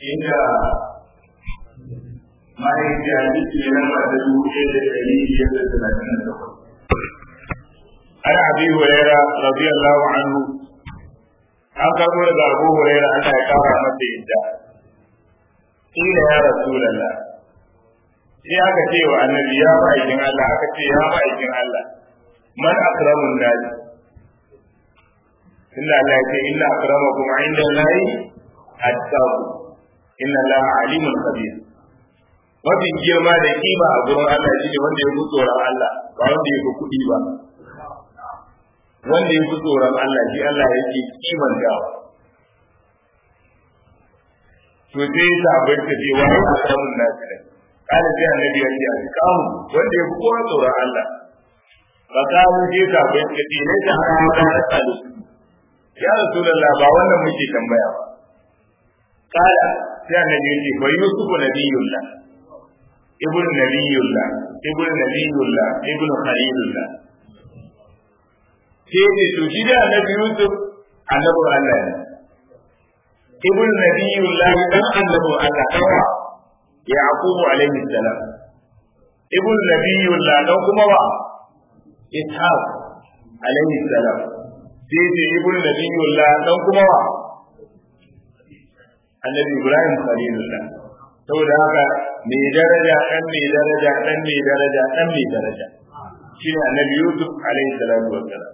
inda mahaifiya jiki ne nan da dubu ɗaya da ɗari biyar da talatin da takwas. An abi Huraira radiyallahu anhu an karɓo daga Abu Huraira Allah ya kara masa yadda. Ila ya Rasulallah sai aka ce wa annabi ya ma'aikin Allah aka ce ya ma'aikin Allah man akramun nasi inda Allah ya ce inna akramakum inda Allah attaqu inna Allah alimun khabir mafi girma da kima a gurin Allah shine wanda ya fi tsoron Allah ba wanda ya fi kuɗi ba wanda ya fi tsoron Allah shi Allah yake kiman dawa to sai ya sabai ka ce wa ya akramun nasi ne kada sai annabi ya ce a kawo wanda ya fi kowa tsoron Allah ba kawo sai sabai ka ce ne da hana ta tsalo ya rasulullah ba wannan muke tambaya ba kala sai annabi ya ce fa yusuf nabiyullah ibnu nabiyullah ibnu nabiyullah ibnu khalilullah sai ce to shi da annabi yusuf annabi Allah ne ibnu nabiyullah dan annabi Allah kawa yaqub alaihi salam ibnu nabiyullah dan kuma wa ishaq alaihi salam sai ce ibnu nabiyullah dan kuma wa annabi ibrahim khalilullah saboda haka mai daraja dan mai daraja dan mai daraja dan mai daraja shine annabi yusuf alaihi salatu wassalam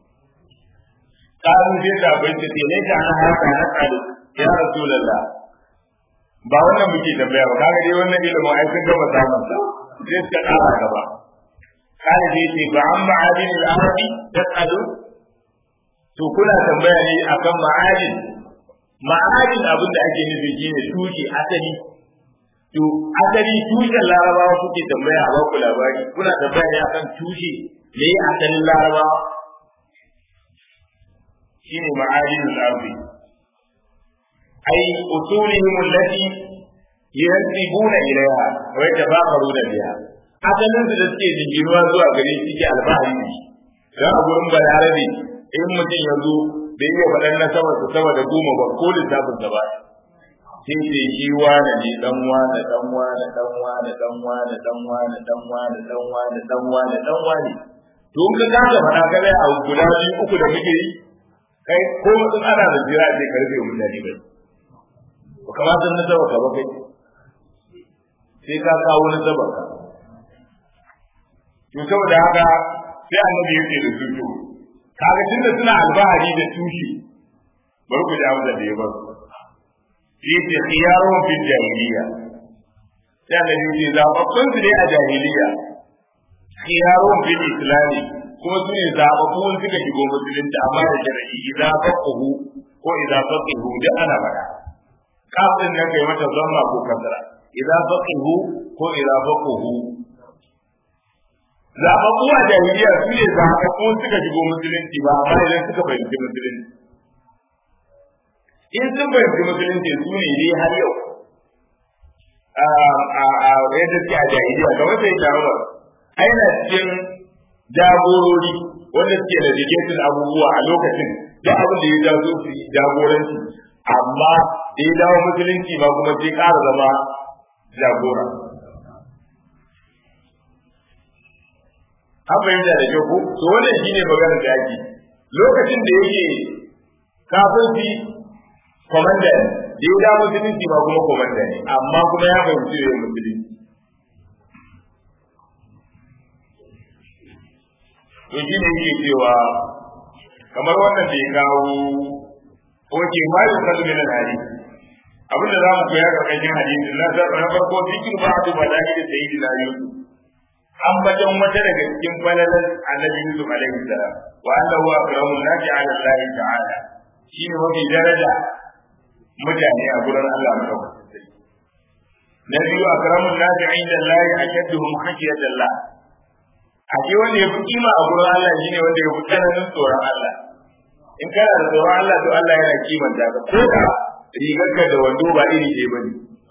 karu sai da bai ce ne ta ana haka na kalu ya rasulullah ba wannan muke tambaya ba kaga dai wannan ilimin ai sun gama samun sa sai suka kara gaba kana dai ce ba an ma'adin al-arabi tasalu to kuna tambaya ne akan ma'adin ma'adin abin da ake nufi shine tushe asali to asali tushen larabawa kuke tambaya a baku labari kuna tambaya ne akan tushe me asalin larabawa shine ma'adin al-ardi ay usulihim allati yansibuna ilayha wa yatabaqaruna biha asalin su da suke jingiruwa zuwa gare shi ke alfahari ne dan a gurin balarabe in mutum ya zo bai iya faɗan na sama su sama da goma ba ko lissafin sa ba sai ce shi wane ne dan wane dan wane dan wane dan wane dan wane dan wane dan wane dan wane dan wane to in ka kasa faɗa ka zai a guda biyu uku da muke yi kai ko mutum ana da jira sai ka rufe mutane bai ba kamata na saba ka ba kai sai ka kawo na saba ka to saboda haka sai annabi ya ce da su to kaga tunda suna albahari da tushe bari ku ji amsa da ya ba su yace khiyarun fil jahiliya sai annabi ya ce zababbun su ne a jahiliya khiyarun fil islami kuma su ne zababbun suka shigo musulunci amma da shar'i idan faqahu ko idan faqihu da ana bada kafin ne kai mata zamma ko kasara idan faqihu ko idan faqahu zababbu a jahiliya su ne zababbu suka shigo musulunci ba amma idan suka fahimci musulunci in sun fahimci musulunci su ne dai har yau a yadda suke a jahiliya ga wata yi shawarar aina cikin jagorori wanda suke da jikin abubuwa a lokacin da abin da ya jazo su jagoranci amma da ya dawo musulunci ba kuma sai ƙara zama jagora an fahimta da kyau ko to wannan shine maganar da ake lokacin da yake kafirci komanda ne da ya dawo musulunci ba kuma komanda ne amma kuma ya fahimci da musulunci to shi ne yake cewa kamar wannan da ya kawo wace ma yi kalu min al-hadith abin da za mu koya karkashin hadisin na na farko zikin ba'du balahi da sayyidina yusuf an bajan wata daga cikin falalan annabi Yusuf alaihi salam wa annahu akramun nasi ala Allah ta'ala shine mafi daraja mutane a gurin Allah madaukakin sarki na biyu akramun nasi inda Allah ashadduhum khashiyatan Allah a ce wanda ya fi kima a gurin Allah shine wanda ya fi tsananin tsoron Allah in kana da tsoron Allah to Allah yana kimanta ka ko da rigarka da wando ba iri ɗaya bane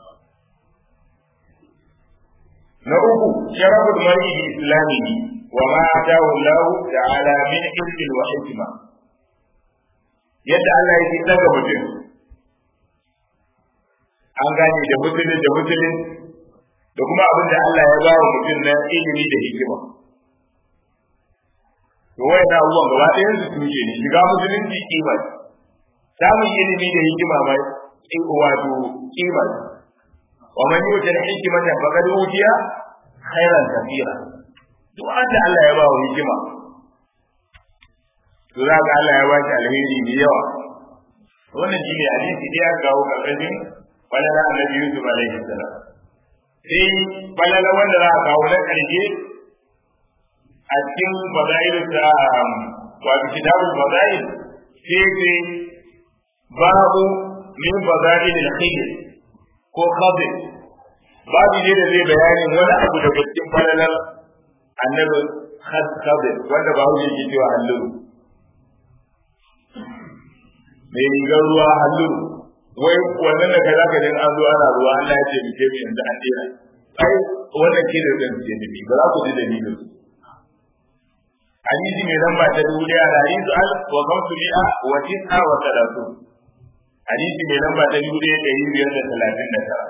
na uku sharafin mar'i islamihi wa ma atahu Allah ta'ala min ilmin wa hikma yadda Allah yake daga mutum an gane da musulun da musulun da kuma abin da Allah ya ba wa mutum na ilimi da hikima to wai na abubuwan gaba ɗayan su tushe ne shiga musulunci kima samun ilimi da hikima mai wato kima wa man yuta al-hikmata faqad utiya khairan kathira duk wanda Allah ya ba wa hikima to za ga Allah ya ba shi alheri da yawa wannan shi ne hadisi da ya kawo karkashin balala annabi Yusuf alaihi salam sai balala wanda za a kawo na ƙarshe a cikin fadail ta wato kitabul fadail sai ce babu min fadail al-khayr ko khadir babu ne da zai bayanin wani abu daga cikin falalar annabi khadir wanda ba hujja ke cewa alluru mai rigar ruwa halluru wai wannan da kai zaka jin an zo ana ruwa Allah ya ce mu ke mu yanzu an dena ai wannan ke da zan ce ni ba za ku ji dalilin hadisi mai lamba ta dubu daya da hadisi al wa kamsu mi'a wa tis'a wa salatu hadisi mai lamba ta dubu daya da biyar da talatin da tara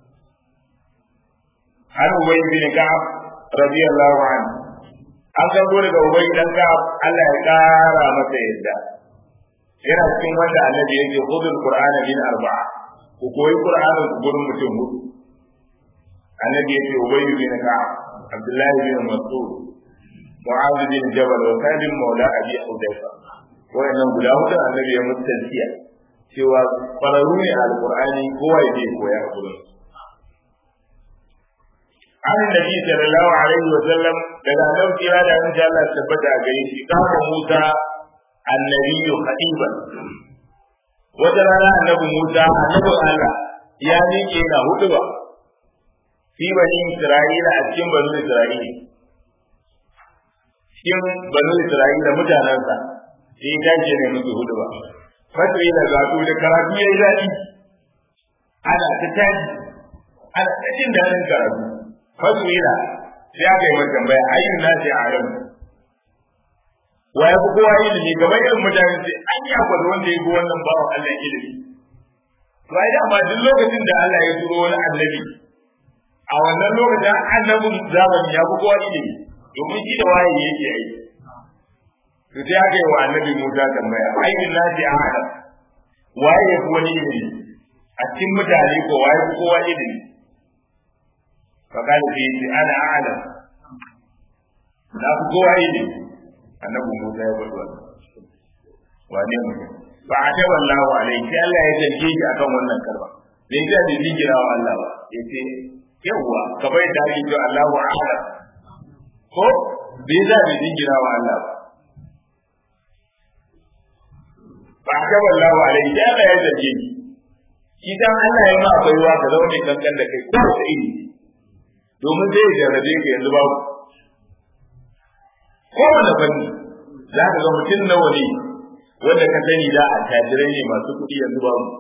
har ubai bin ka'ab radiyallahu anhu an karbo daga ubai dan ka'ab Allah ya kara masa yadda yana cikin wanda annabi yake khudul qur'ana min arba'a ku koyi qur'ani gurin mutum hudu annabi yake ubayy bin ka'ab abdullahi bin mas'ud mu'adh bin jabal wa salim maula abi hudayfa wayannan guda hudu annabi ya mutansiya cewa kwararru ne alqur'ani kowa ya je koya a gurin an nabi sallallahu alaihi wa sallam daga annabi kira da an Allah tabbata a gare shi kama Musa annabi khatiban wata rana annabi Musa annabi Allah ya miƙe na hudu ba fi bani Isra'ila a cikin bani Isra'ila cikin bani Isra'ila mutanensa sai ya tashi ne musu hudu ba fatri da gato da karatu ya yi daɗi ana ta tashi ana ta jin daɗin karatu fatri da sai aka yi mata tambaya ayyun nasi a yau wa ya fi kowa ilimi kamar irin mutane sai an yi akwai wanda ya fi wannan bawan Allah ilimi to ai dama duk lokacin da Allah ya turo wani annabi a wannan lokacin annabin zamani ya fi kowa ilimi domin shi da waye yake aiki to sai aka yi wa annabi Musa tambaya ayyun nasi a hada waye ya fi wani ilimi a cikin mutane ko waye fi kowa ilimi fakali fi ana a'lam na fi kowa ilimi annabi Musa ya faɗi wannan wane mutum fa ataba Allahu alaihi sai Allah ya zarge shi akan wannan karba bai ga da jigira wa Allah ba yace yawa ka bai da ake cewa Allahu a'lam ko bai za da jigira wa Allah ba fa ataba Allahu alaihi sai Allah ya zarge shi shi dan Allah ya ma akwai wa ka zama mai kankan da kai ko da iri domin zai jarrabe ka yanzu babu kowane fanni za ka ga mutum nawa ne wanda ka sani da a tajirai ne masu kuɗi yanzu ba mu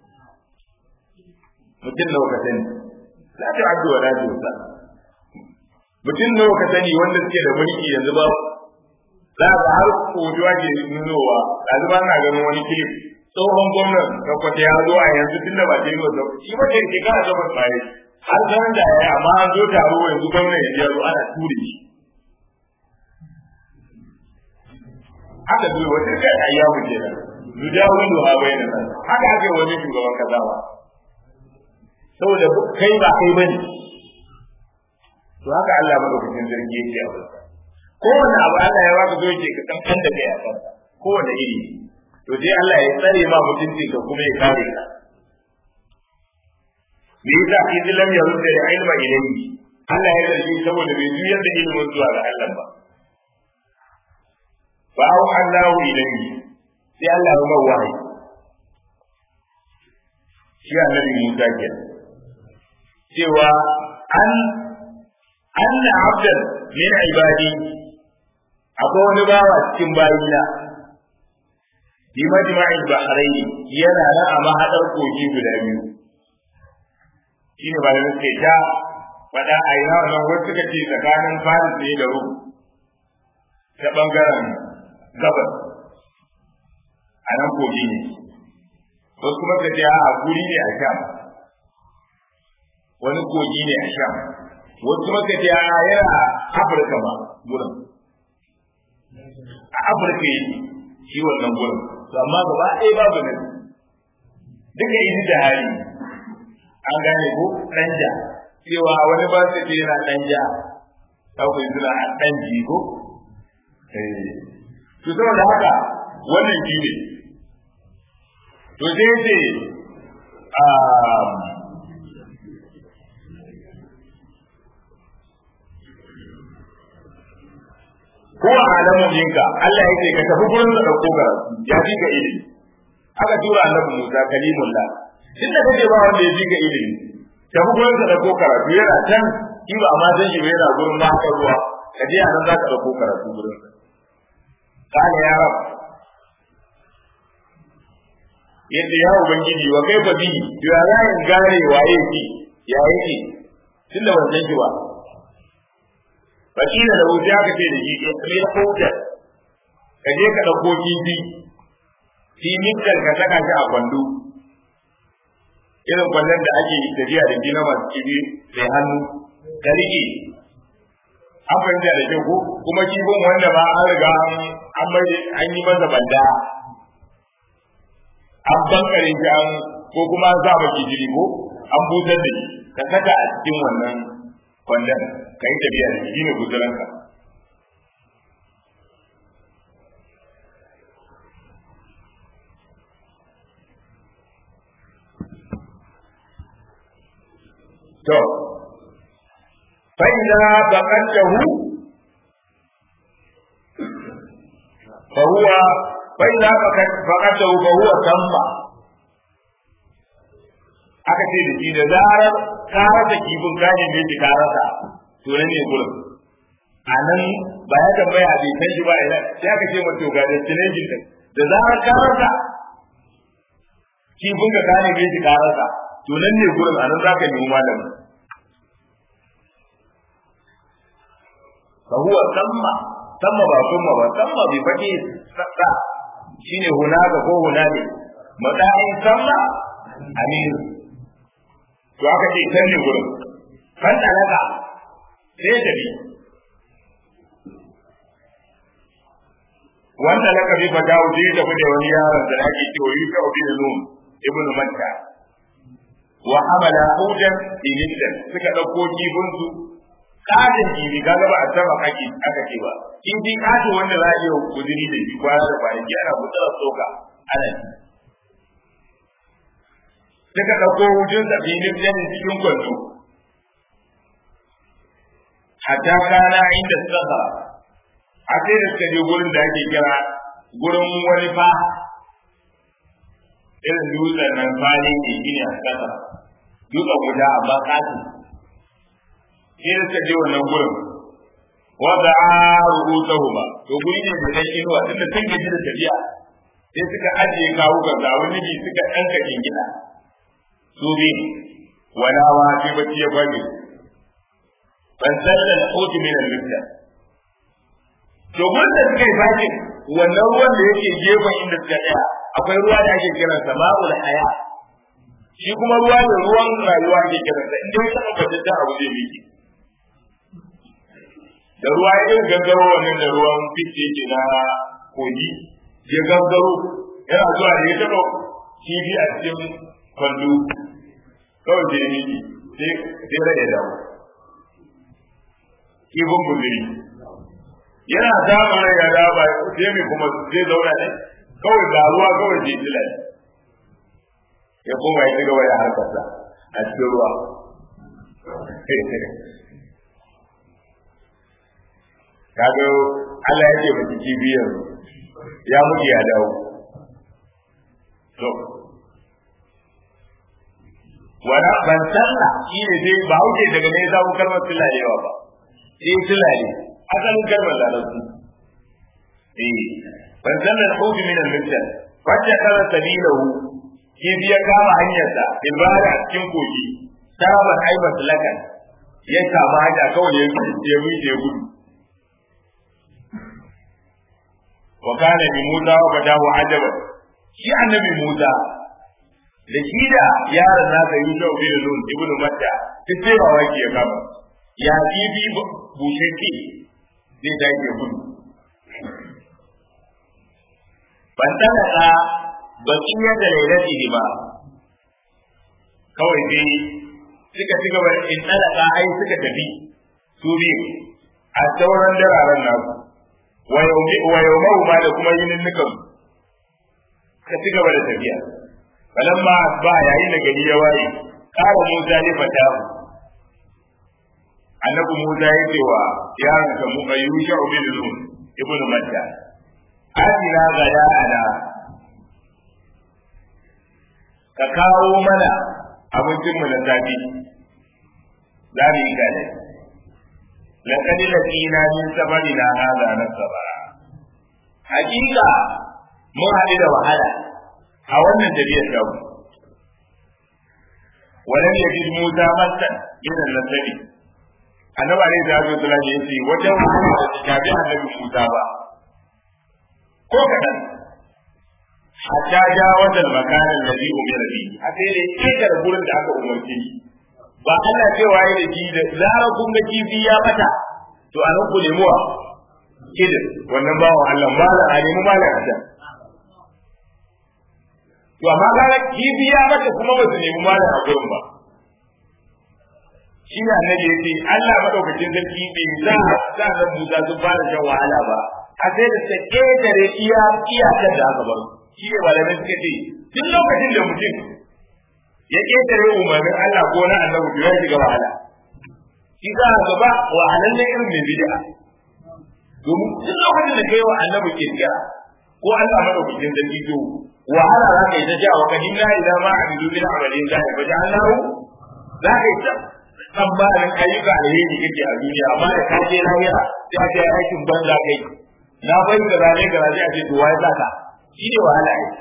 mutum nawa ka sani za ta abdu wa la tusa mutum nawa ka sani wanda suke da mulki yanzu ba za ka har kojuwa ke nunowa ɗazu ba na ganin wani kilif tsohon gwamnan tabbata ya zo a yanzu tun da ba ta yi wasa shi ba ta shekara takwas ba har zaman da ya yi amma an zo taro yanzu gwamnan ya zo ana ture shi haka dole wata kai ayyamu kenan yudawilu ha bayna nas haka ake wani shugaban kaza ba saboda kai ba kai bane to haka Allah madaukakin sarki yake a wurin kowane abu Allah ya baka zoje ka kankan da kai a kansa kowane iri to sai Allah ya tsare ma mutunci ka kuma ya kare ka me yasa idan lam yarudda ilma ilayhi Allah ya rage saboda bai juyar da ilimin zuwa ga Allah ba fa auha Allah ilayhi sai Allah ya mai wahayi shi annabi Musa ke cewa an anna abdan min ibadi akwai wani bawa cikin bayina bi majma'il bahrain yana nan a mahadar kogi guda biyu shine ba da suke ta faɗa a yi nan wasu suka ce tsakanin Faris ne da Rum ta ɓangaren gabas a nan kogi ne wasu kuma suka ce a guri ne a Sham wani kogi ne a sham wasu maka ce a yana afirka ba gurin a afirka yake shi wannan gurin to amma gaba ɗaya babu nan duka yi da hali an gane ko ɗanja cewa wani ba su ce yana ɗanja ta ku suna a ɗanji ko to saboda haka wannan shi ne to sai ce kowa alamu jinka Allah ya ce ka tafi gurin da dauko ka ya fi ka ilimi aka tura annabi Musa kalimullah duk da kake ba wanda ya fi ka ilimi tafi gurin da dauko karatu yana can in ba ma san shi ba yana gurin ba haka ruwa ka je anan za ka dauko karatu gurin kana ya rab yadda ya ubangiji wa kai fa bihi ya za in gane waye ki ya yake tunda ban san shi ba fakila da wuce aka ce da shi ya kai kauta ka je ka dauko kifi fi minkar ka saka shi a kwando irin kwallon da ake tafiya da gina masu kibi sai hannu ka rike an fahimta da kyau ko kuma kifin wanda ba an riga an yi masa banda an bankare shi an ko kuma an sa maki jiri ko an busar da shi ka saka a cikin wannan kwandon ka yi tafiya da shi ne guzuranka to fa idza baqatahu fa huwa fa idza baqatahu fa huwa tamba aka ce da shi da zarar ka rasa kifin kaje ne ki ka rasa to nan ne gurin a nan ba ya tambaya bai san shi ba ina sai aka ce mata ga destination din da zarar ka rasa kifin ka kane ne ki ka rasa to nan ne gurin a nan zaka nemi malami fa huwa samma samma ba kuma ba samma bi fadi sa shine hunaka ko hunane matsayin samma amir to aka ce can ne gurin kan talaka sai da bi wanda laka bi fa dawo sai da bude wani yaron da ake cewa Yuka bin Nun ibn Matta wa hamala hudan inidan suka dauko kifin su kadin kifi kaga ba a saba kake aka ce ba in ji kadin wanda za a yi kudiri da shi kwana da kwanaki ana mutsara soka ana suka ɗauko hujun sa filin janin cikin kwanto hatta kana inda suka sa a sai da suka je gurin da ake kira gurin wani fa irin dutsen nan fali ne gini a kasa dutsen guda amma kasu sai da suka je wannan gurin wanda a rubuta ba to guri ne da ɗan inuwa tunda sun gaji da tafiya sai suka ajiye kawo ga wani ne suka ɗanka gida su bi wala wa fi bacci ya bari ban salla al-hut min al-mithla to wanda suka yi baki wannan ruwan da yake gefen inda suka tsaya akwai ruwa da ake kiran sa ma'ul haya shi kuma ruwa ne ruwan rayuwa ake kiran sa inda ya saka kwatanta abu zai miki da ruwa ya irin gangaro wannan da ruwan fice yake na kogi ya gangaro yana zuwa da ya taɓa kifi a cikin kwallo kawai da yi sai sai rage dawo kifin buziri yana samun rai ya dawo ba sai mai kuma zai zauna ne kawai da ruwa kawai je tila ya koma ya cigaba da harkarsa a cikin ruwa kaga Allah ya ce miki kibiyar ya mutu ya dawo to wala ban sanna shi ne dai ba wuce daga ne za ku kalmar yawa ba sai tilale asalin kalmar larabci eh ban sanna al-hawd min al-misal wacce kala sabilahu shi biya kama hanyarsa ibada a cikin kogi taraban aibat lakan ya kama hanya kawai ya ya wuce gudu wa kana bi musa wa badahu ajaban shi annabi musa da shi da yaron nasa Yusuf bin Nun ibnu Matta duk sai mamaki ya kama ya bibi busheke zai dage gudu ban talaka bakin yadda lailati ne ba kawai dai suka ci gaba in talaka ai suka tafi su biyu a sauran dararen nasu wa yau ma da kuma yinin nukan ka ci gaba da tafiya falamma ba yayin da gari ya waye kara Musa ne fata annabi Musa ya ce wa yaron sa mu ayyusha bin nun ibnu matta atina gada ana ka kawo mana abincin mu na safi za mu yi gane laqad laqina min sabarina hadha nasaba hakika mun haɗu da wahala a wannan tafiyar ta mu walam yajid Musa massan min al-nasabi annabi alaihi salatu wasallam ya ce wajen wahala da ta tafi annabi Musa ba ko kadan hatta ja wajen makanin da zai umar bi a sai da ƙetar gurin da aka umarce shi ba Allah cewa ya da ji da zarar kun ga kifi ya bata to a nan ku nemi wa kidin wannan bawan Allah malam a nemi malam a can to amma kaga kifi ya bata kuma ba su nemi malam a gurin ba shi ne annabi ya ce Allah madaukakin sarki bai sa sa nan Musa sun fara shan wahala ba a sai da ta ƙetare iya iyakar da aka bar shi ne malamai suka ce duk lokacin da mutum ya ƙetare umarnin Allah ko na annabi to ya shiga wahala shi za a gaba wahalan na irin mai bid'a domin duk lokacin da kai wa annabi kirkira ko Allah madaukakin sarki to wahala za ka yi ta jawo ka hinna idan ma a bidu bin amalin da ya baje Allah za ka yi ta tsammanin ayyuka alheri kake a duniya amma da ka je lahira sai a ce aikin banza kai na bai da rane ga rane a ce to wai zaka shi ne wahala ne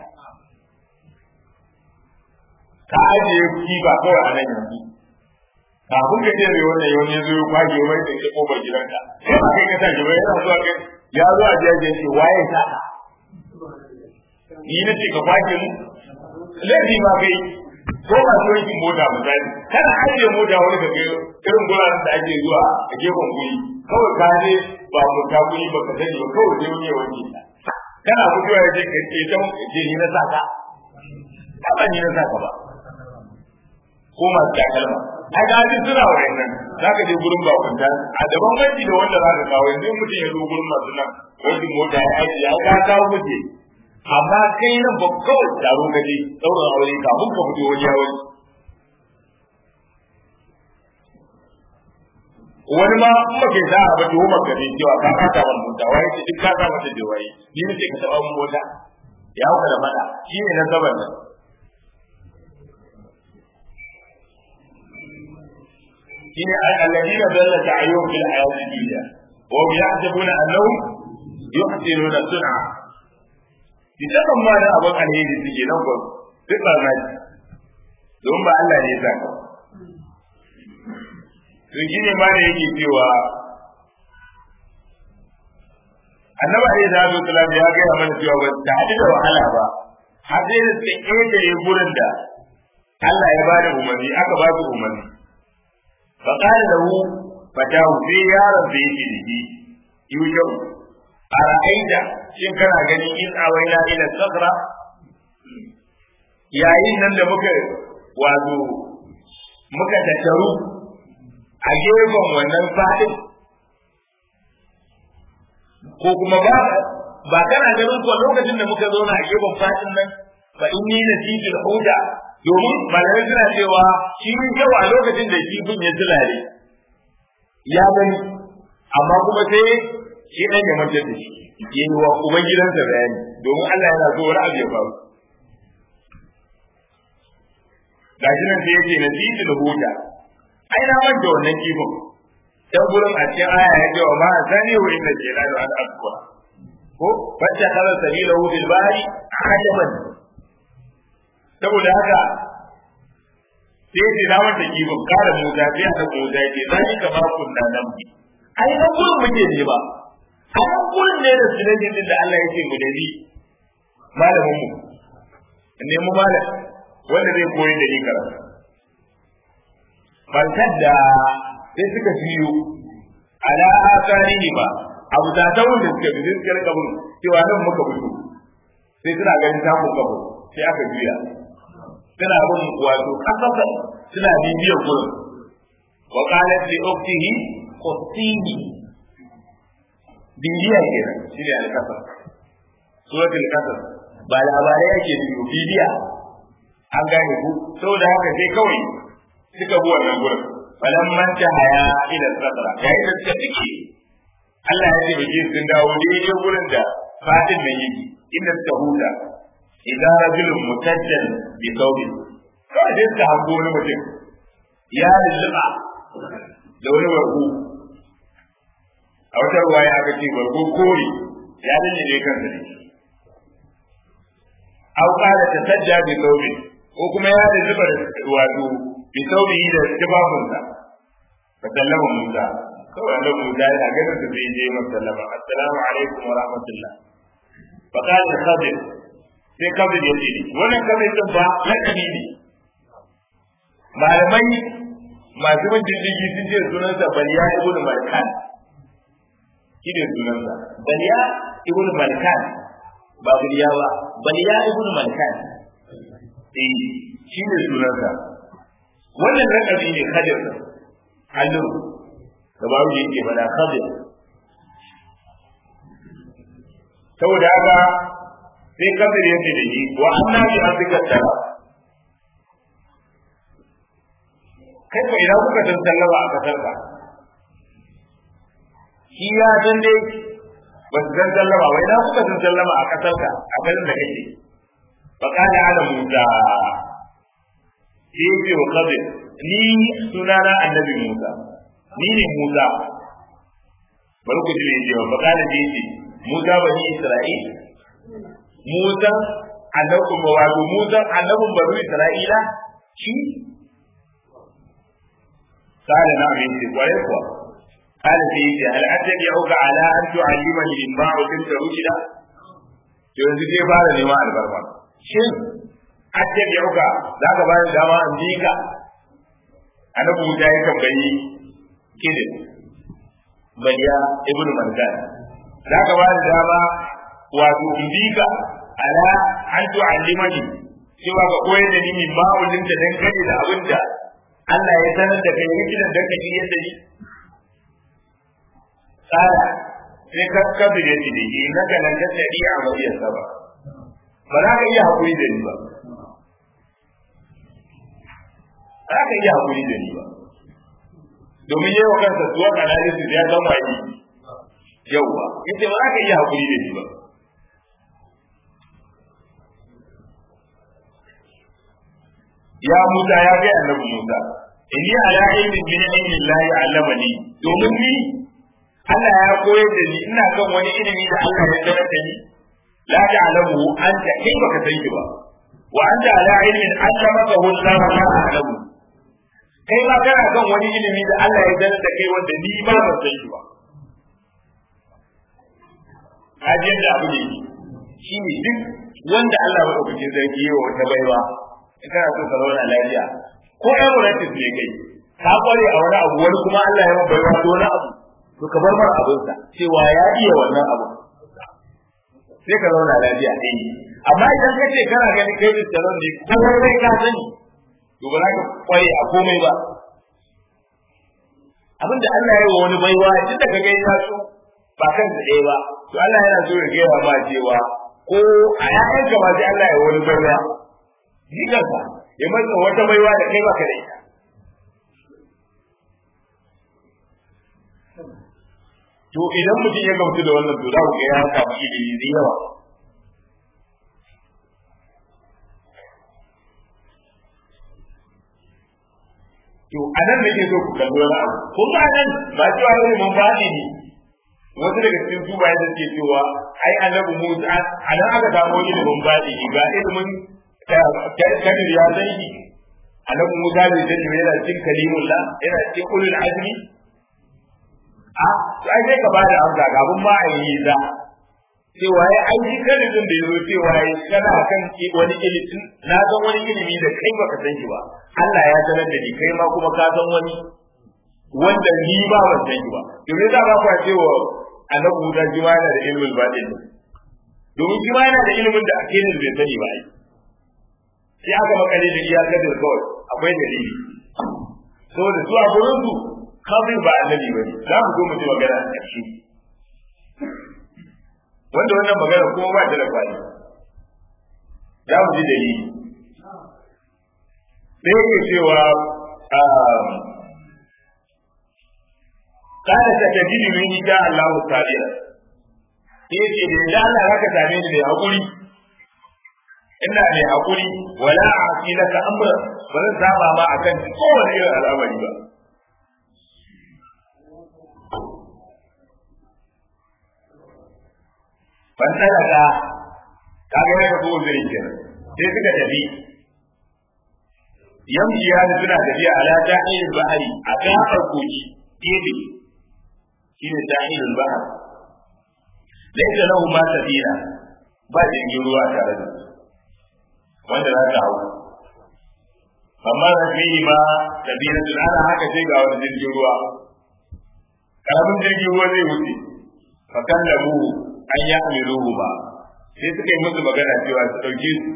ka ajiye kifa kawai a nan yanzu kafin ka jere wannan yau ne zo ya kwage mai da ke kofar gidanka sai ba kai ka sa shi ba yana zuwa kai ya zo a jiya ce waye sa ni na ce ka kwage mu laifi ma kai ko ba su yankin mota misali kana ajiye mota wani ka kai irin guraren da ake zuwa a gefen guri kawai ka je ba mu ta guri ba ka sani ba kawai je wani ya wanke ta kana fitowa ya ce ka ce ta ce ni na sa ka ba ni na sa ka ba ko masu takalma ai ga ji suna wayannan za ka je gurin bakunta a daban wanki da wanda za ka kawo yanzu mutum ya zo gurin masu nan wankin mota ya aiki ya ka kawo mutum amma kai nan ba kawai taro ka je ɗaurin aure kafin ka fito wani yawon wani ma in ba kai za a ba tuwo maka ne cewa ka kata ban mota wai ce duk ka sa mata da waye ni ne ka taɓa mun mota ya hauka da fada shi ne na saban nan shine alladina dalla ta'ayyum fil hayati dunya wa hum yahsabuna annahum yuhsinuna sun'a idan ma da abin alheri suke nan ko duk ba na don ba Allah ne ya saka to shine ma da yake cewa annabi alaihi salatu wasallam ya ga mana cewa ba ta hadu da wahala ba har sai da suka ƙetare gurin da Allah ya bada umarni aka ba su umarni fa qala lahu fatahu sai yaron da yake da shi yujau ara'aita shin kana gani in awaina ila sakra yayin nan da muka wato muka tattaru a gefen wannan fadin ko kuma ba ba kana ganin ko lokacin da muka zauna a gefen fadin nan fa inni nasijul huda domin malamai suna cewa shi yau a lokacin da kifin ya tilare ya gani amma kuma sai shi ɗan ya mantar da shi ya yi wa uban gidansa bayani domin Allah yana so wani abu ya faru ga shi nan sai yake nasijul huda ai na manta wannan kifin dan gurin a cikin aya ya ce wa ma sani wa inda ke da an azkura ko wacce kala sabilahu bil bahri ajaban saboda haka sai ce na wanda kifin kare Musa sai a ɗauko Musa ya ce zani ka ba kun da nan bi ai nan gurin muke ne ba a nan gurin ne da sunan din da Allah ya ce mu da ni malamin mu ne mu malam wanda zai koyi da ni karatu barkar da sai suka fiyo ala asarihi ba abu da ta wanda suka bi suka rika bin cewa nan muka fito sai suna ganin ta muka fito sai aka juya suna bin wato kasasa suna bibiyar gurin wa qalat li ukhtihi qutini bibiya kenan shi ne al-kasas suratul kasas ba labarai yake biyo bibiya an gane ku saboda haka sai kawai suka bi wannan gurin falan manta haya ila sadra yayin da suka tike Allah ya ce biki sun dawo daidai gurin da fatin nan yake inda suka huta idan rajulun mutajjan bi thawbi kawai sai suka hango wani mutum ya lulluɓa da wani barko a wata ruwaya aka ce barko kore ya lullube kansa ne au qala tasajja bi thawbi ko kuma ya lulluɓa wato bi thawbihi da tibabunsa fa sallama Musa kawai annabi Musa ya ga da sai je masa sallama assalamu alaikum wa rahmatullah fa qala khadir sai khadir ya ce wannan khadir din ba lakabi ne malamai masu bin diddigi sun ce sunansa baliya ibn malkan shi ne sunansa baliya ibn malkan ba baliya ba baliya ibn malkan eh shi ne sunansa wannan lakabi ne khadir halin da babu yake bada khadir saboda haka sai khadir yake da shi wa anna bi azika tara kai ko idan kuka san sallama a kasar ka shi ya san dai ba su san sallama ba idan kuka san sallama a kasar ka a garin da kake fa kana ala musa sai ce wa khadir ni sunana annabi musa ni ne musa bari ku ji ne cewa fa kana da yake musa bani isra'il musa annabin wato musa annabin bani isra'ila shi قال نعم انت ويقوى قال سيدي هل اتبعك على ان تعلمني مما علمت رشدا yanzu zai fara nema albarma shin attabi'uka za ka bani dama in bi ka annabi Musa ya tambayi kidin baliya ibnu manzan za ka bani dama wato in bi ka ala an tu'allimani cewa ka koyar da ni min ma'ulin da dan gani da abin da Allah ya sanar da kai rikinan da kake yadda ni tsara sai ka kabi da shi dake na ga nan da tsari a madiyar saba ba za ka iya hakuri da ni ba za ka iya hakuri da ni ba domin yawa kansa tuwa analysis ya zama yi yauwa yace ba za ka iya hakuri da ni ba ya Musa ya ga annabi Musa inni ala ilmin min ilmi Allah allamani domin ni Allah ya koyar da ni ina kan wani ilimi da Allah ya sanar da ni la ta'lamu anta kai baka san shi ba wa anta ala ilmin allamaka Allah la ta'lamu kai ma kana kan wani ilimi da Allah ya sanar da kai wanda ni ba ban san shi ba hajiyar da abu ne shi ne duk wanda Allah ya ɗauki sarki yawa wata baiwa in kana so ka zauna lafiya ko emirates ne kai ka kware a wani abu wani kuma Allah ya bai wa wani abu to ka bar mar abin sa cewa ya iya wannan abu sai ka zauna lafiya eh amma idan ka ce kana ganin kai da tsaron ne ko kai ka sani to ba za ka kware a komai ba abin da Allah ya yi wa wani baiwa duk da ka ga ya so ba kan da ɗaya ba to Allah yana so ya gaya ma cewa ko a ƴaƴanka ba sai Allah ya yi wani baiwa jikarsa ya masa wata baiwa da kai baka da ita to idan mutum ya gamsu da wannan to za ku ga ya samu ilimi da yawa to a nan nake so ku kalli wani abu kun ga nan ba cewa wani mun baɗi ne wasu daga cikin su bayan da suke cewa ai annabi Musa a nan aka samu ilimin baɗi ga ilimin kadir ya san shi annabi Musa bai san shi yana cikin kalimullah yana cikin ulul azmi a to ai sai ka bada amsa kafin ma a yi za cewa ya aiki kalibin da ya zo cewa ya kana kan wani ilimi na san wani ilimi da kai baka san shi ba Allah ya sanar da ni kai ma kuma ka san wani wanda ni ba ban san shi ba domin za ba ku cewa annabi Musa shi ma yana da ilimin batin domin shi ma yana da ilimin da ake ne bai sani ba ai sai aka makale da iya kadir kawai akwai dalili saboda su a gurin su kafin ba annabi bane za mu zo mu ji magana a ƙarshe wanda wannan magana kuma ba ta da kwani za mu ji dalili sai yake cewa kada ta tafi ni min ita Allah ta'ala sai ce da ya Allah zaka same ni da hakuri ina mai hakuri wala asi laka amra ba zan saba ma akan kowane irin al'amari ba ban talaka kaga ya ga uzurin kenan sai suka tafi yamji ya suna tafiya ala ta'il bahari a kafar koki gefe shine ta'il bahar laysa lahu ma sabila ba jirgin ruwa tare da su wanda za ka hau amma da fi ma sabila tun ana haka sai ga wani jirgin ruwa karamin jirgin ruwa zai wuce fa kallamu an ya amiruhu ba sai suka yi musu magana cewa su ɗauke su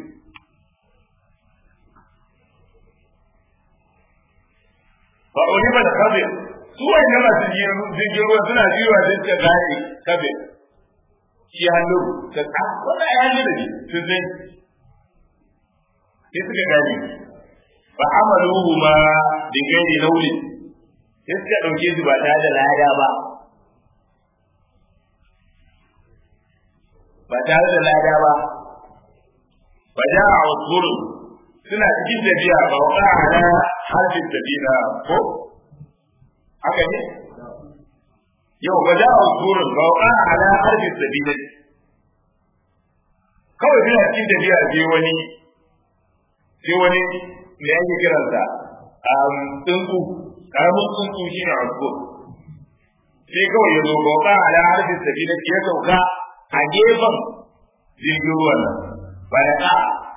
ba wani ba da kabir su wani masu jirgin ruwa suna jiwa sai suka gane kabir shi hannu ka ta wanda ya hannu da sun sai sai suka gane ba amaluhu ma da gairi lauli sai suka ɗauke su ba tare da lada ba ba tare da lada ba ba ja a wasu suna cikin tafiya ba wa ala harfin tafiya ko haka ne yau ba ja a wasu ba wa ala harfin tafiya kawai suna cikin tafiya sai wani sai wani me ake kiransa tsuntsu karamin tsuntsu shi ne wasu sai kawai ya zo ba wa ala harfin tafiya ya sauka a gefen jirgin ruwan nan ba da ka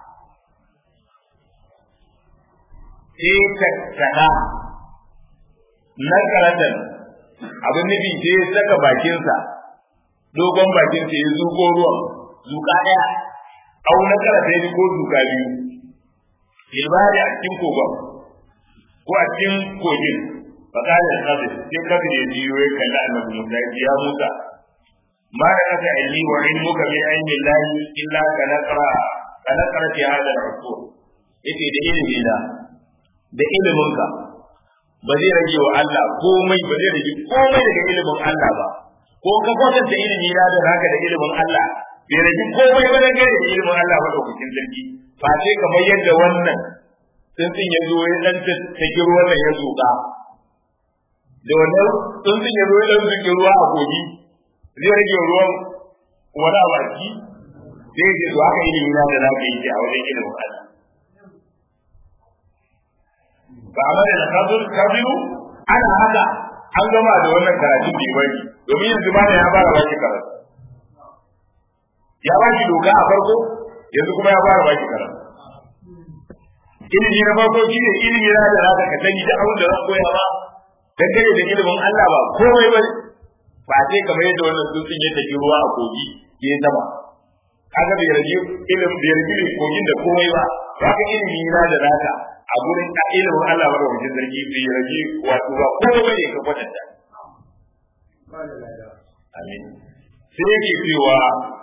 sai ka kada na karatar abin nufi sai ya saka bakinsa dogon bakinsa ya zuko ruwan zuka ɗaya au na karatar ko zuka biyu ilbari a cikin kogon ko a cikin kogin fakalin kabir sai kabir ya jiyo ya kalli annabi musa ya musa ما لك علمي وعلمك من علم الله إلا كنقرة كنقرة في هذا العصور yake da ilimi na da iliminka ba zai rage wa Allah komai ba zai rage komai daga ilimin Allah ba ko ka kwatanta ilimi na da naka da ilimin Allah bai rage komai ba daga da ilimin Allah ba daukakin sarki fa sai kamar yadda wannan tsuntsun ya zo ya dan take ruwan ya zuka da wannan tsuntsun ya zo ya dan zuke ruwa a kogi zai rage ruwan wani a baki zai ce to haka ilimi na da zaka yi a wajen ilimin Allah ba a mara da kazur kabiru ana haka an gama da wannan karatun bai bari domin yanzu ma ya fara baki karatu ya baki doka a farko yanzu kuma ya fara baki karatu ilimi na farko shi ne ilimi na da zaka ka sani da abin da zan koya ba dangane da ilimin Allah ba komai bane ba sai kamar yadda wannan tsuntsun ya tafi ruwa a kogi ya yi sama kaga bai rage ilimin bai rage kogin da komai ba haka ilimi na da naka a gurin ilimin Allah ba da wajen zargi bai rage wato ba komai ne ka kwatanta amin sai yake cewa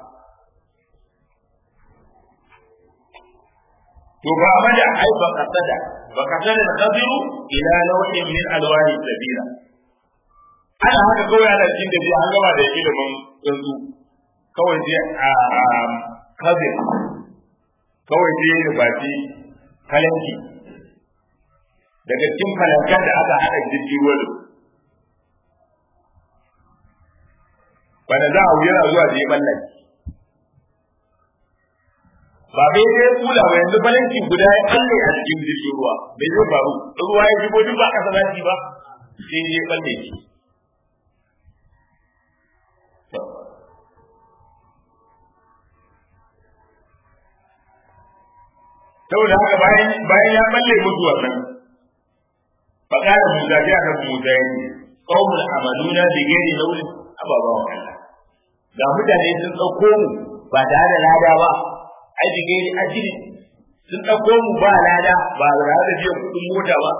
to ba amada ai ba kasada ba kasada da kabiru ila nau'in min alwani sabila ana haka kawai ana cikin da an gama da ilimin yanzu kawai sai a kabir kawai sai ya baki kalanki daga cikin kalankan da aka haɗa jirgin ruwa da bana za a wuyar zuwa da ya mallaki ba bai sai kula ba yanzu balanci guda ya kalle a cikin jirgin ruwa bai zai faru ruwa ya shigo duk ba kasa zafi ba sai ya kalle shi saboda haka bayan bayan ya balle musu wannan fakara Musa ya ga Musa ya ce qaumul amaluna bi ghairi nawlin ababa wa Allah ga mutane sun dauko mu ba tare da lada ba ai bi ghairi ajri sun dauko mu ba lada ba tare da biyan kudin mota ba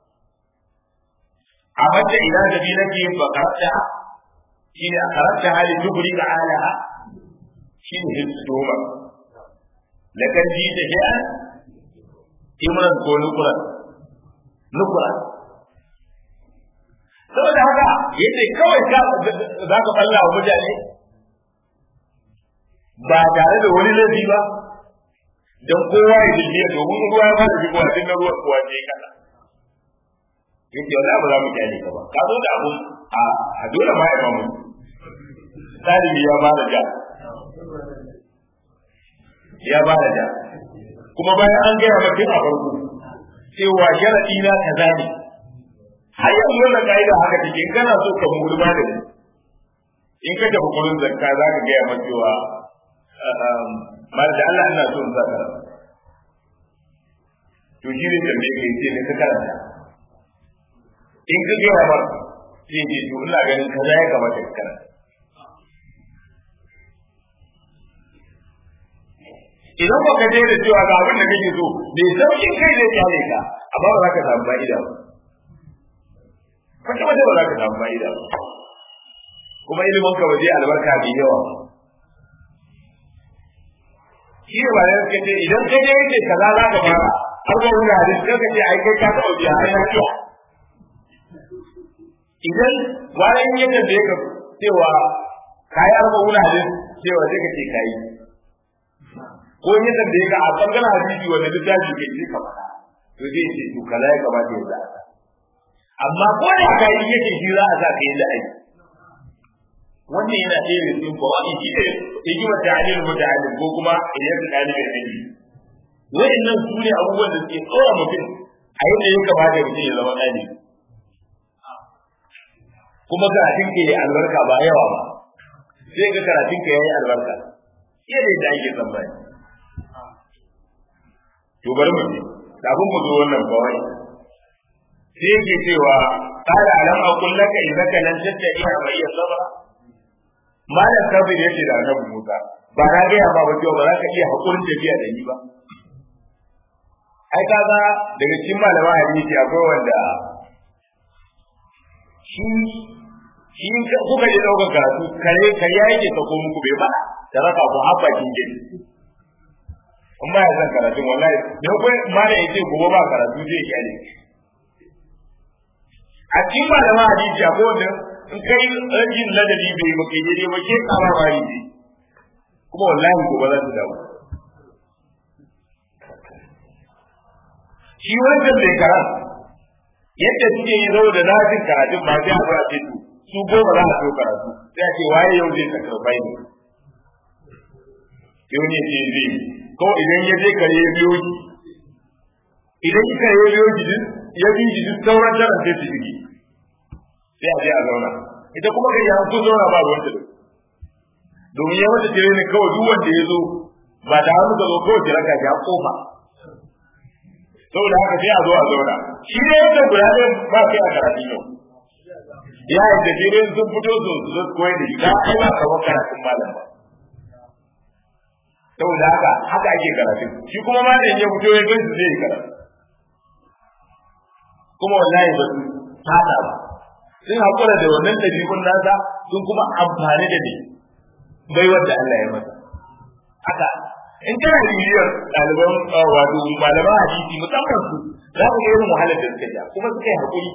a mace ila da bi nake bakarta shine a karanta hali tubri ga alaha shine hitsoma lakan ji da ya imran ko nukuran nukuran saboda haka yace kawai ka za ka balla wa mutane ba tare da wani laifi ba don kowa ya jirgiya domin ruwa ya fara shigowa tun na ruwa kuwa ce kana yake wala ba za mu kyale ka ba ka zo da abun a dole ma ya mamu ɗalibi ya ba da ja ya ba da ja kuma bayan an gaya maka a farko cewa sharaɗi na kaza ne har yanzu wannan ka'ida haka take in kana so ka muri ba da in ka tafi gurin zakka za ka gaya maka cewa mal da Allah ina so in zaka to shi ne tambaye kai ce ne ka karanta in ka gaya mar sai ce to ina ganin kaza ya kamata ka karanta idan ba ka je da cewa ga abin da kake so bai saukin kai zai kyale ka amma ba za ka samu fa'ida ba kwata wata ba za ka samu fa'ida ba kuma ilimin ka waje albarka bai yawa shi ne ba da suka ce idan ka je yake kaza za ka fara har ba wani hadis ka ce ai kai ka taɓa biya ai na kiya idan bayan ya tambaye ka cewa kayi arba wani hadis cewa sai ka ce kayi ko ya tambaye ka a bangaren hadisi wanda littafi ke ce ka faɗa to zai ce to kaza ya kamata ya zaɓa amma ko da ka yi yake shi za a sa ka yi la'ayi wannan yana ɗaya da cikin bawa in shi ne hikimar ta'alil muta'allim ko kuma idan su ɗalibin ilimi wa'annan su ne abubuwan da suke tsora mutum a yadda ya kamata mutum ya zama ɗalibi kuma karatun ka yi albarka ba yawa ba sai ga karatun ka yi albarka yadda yadda ake tsammani to bari mu ji kafin mu zo wannan kawai sai yake cewa qala alam aqul laka innaka lan tattabi'a ma iya sabra malam kabir yace da annabi Musa ba na ga ba ba ba za ka iya hakurin tafiya da ni ba ai kaga daga cikin malama hadisi akwai wanda shi shi kuka je daukar karatu kare kare yake ka ko muku bai ba da raka ku habba kin gidi in ba ya san karatun wallahi da kai mala yace gobe ba karatu zai kyale a cikin malama hadisi akwai wanda in kai rajin ladabi bai ba kai daidai ba ke kama ba yi kuma wallahi gobe za su dawo shi wancan bai karat yadda suke yi zo da lafin karatun ba sai a zo a ce su goma za a so karatu sai a ce waye yau zai sakarfai ne yau ne ce zai ko idan ya je kare ya biyo shi idan kare ya biyo shi ya bi shi duk sauran jaran sai su shige sai a je a zauna ita kuma kai an kun zauna ba ruwan ta domin ya mata tare ne kawai duk wanda ya zo ba da hannu ka zo kawai ki raka ya kofa saboda haka sai a zo a zauna shi ne yadda guda ɗaya ba kai a karatu yau ya yadda shi ne sun fito su zo koyar da shi ka ai ba kamar karatun malam ba saboda haka haka ake karatu shi kuma malam ya fito ya gan su zai karatu kuma wallahi ba su tada ba sun haƙura da wannan ɗabi'un nasa sun kuma amfani da ne bai wanda Allah ya masa haka in kana bibiyar ɗaliban wato malaman hadisi musamman su za ku ga irin wahalar da suka ja kuma suka yi haƙuri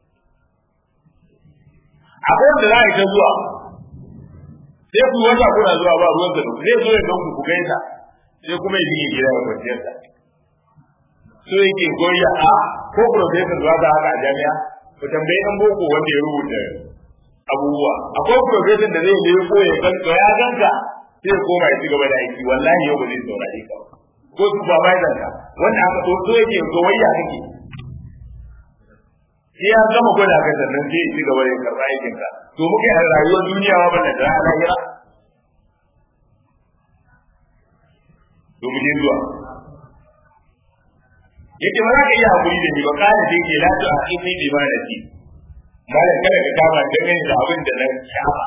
akwai wanda za a yi ta zuwa sai ku wata kuna zuwa ba ruwan da zai zo ya ganku ku gaisa sai kuma ya yi gida ga kwanciyarsa so yake goya a ko professor zuwa da haka a jami'a ku tambayi ɗan boko wanda ya rubuta abubuwa akwai professor da zai leko ya ganka ya ganka sai ya koma ya ci gaba da aiki wallahi yau ba zai saurare ka ko supervisor ka wanda aka so so yake goyayya kake sai ya gama gwada ka sannan sai ya ci gaba da karɓa aikin ka to muke a rayuwar duniya ma banda da lahira to mu je zuwa yace ba za ka iya hakuri da ni ba kana sai ke la tu aqimi bi ma nasi malam kada ka kama da gani da abin da na shafa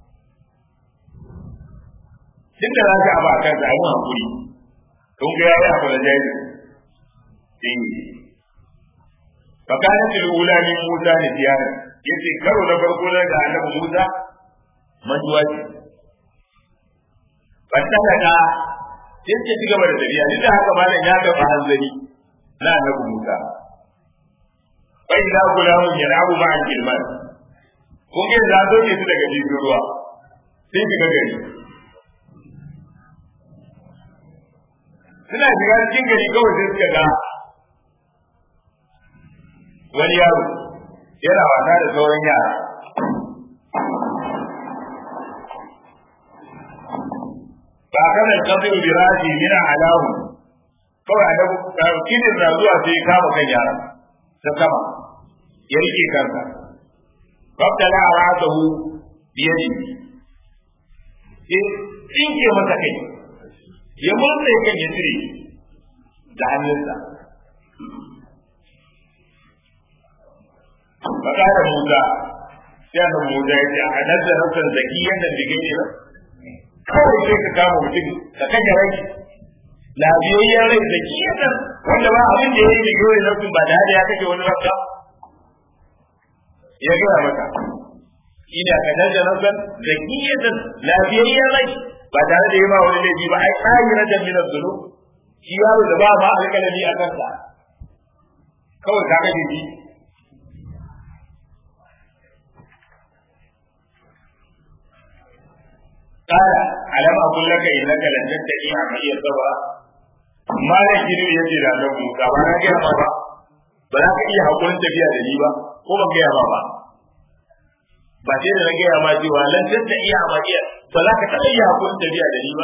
duk da za ka aba kan sa mu hakuri kun ga yayi abu da jayi din fa kana til ula min Musa ne tiyana yace karo na farko na da annabi Musa manjuwa ce fataka ka sai ce ci gaba da tafiya duk da haka malam ya ga hanzari na annabi Musa bai da gulamu ya rabu ma an kilman kun ga za zo ne su daga jirgin ruwa sai shiga gari suna shiga cikin gari kawai sai suka ga wani yaro yana wasa da sauran yara ba kana kafiru bi raji min alahu kawai a da kidin na zuwa sai ya kama kan yaran ta sama ya rike kansa babtala ra'atahu bi yadi sai tsinke masa kai ya murtsa kan ya cire da hannunsa Baka da Musa, sai da Musa ya ce a nazarin san zaki yadda digin ne kawai sai ka kama mutum ka kashe rai lafiyayyen rai da kiyatan wanda ba abin da ya yi da yawai nafsin ba da hada ya kashe wani rafta ya gaya maka ina ka daga nafsan da kiyatan lafiyayyen rai ba tare da yi ma wani laifi ba ai tsari na jami'ar zulu shi yaro da ba ma alƙalami a kansa kawai ka kashe shi قال ألم أقول لك إنك لن تستطيع معي صبرا ما يجري يجي da nan Musa ba na gaya ba ba za ka iya hakurin tafiya da ni ba ko ban gaya ba ba ba sai da na gaya ma cewa lan tasta iya ma iya ba za ka taɓa iya hakurin tafiya da ni ba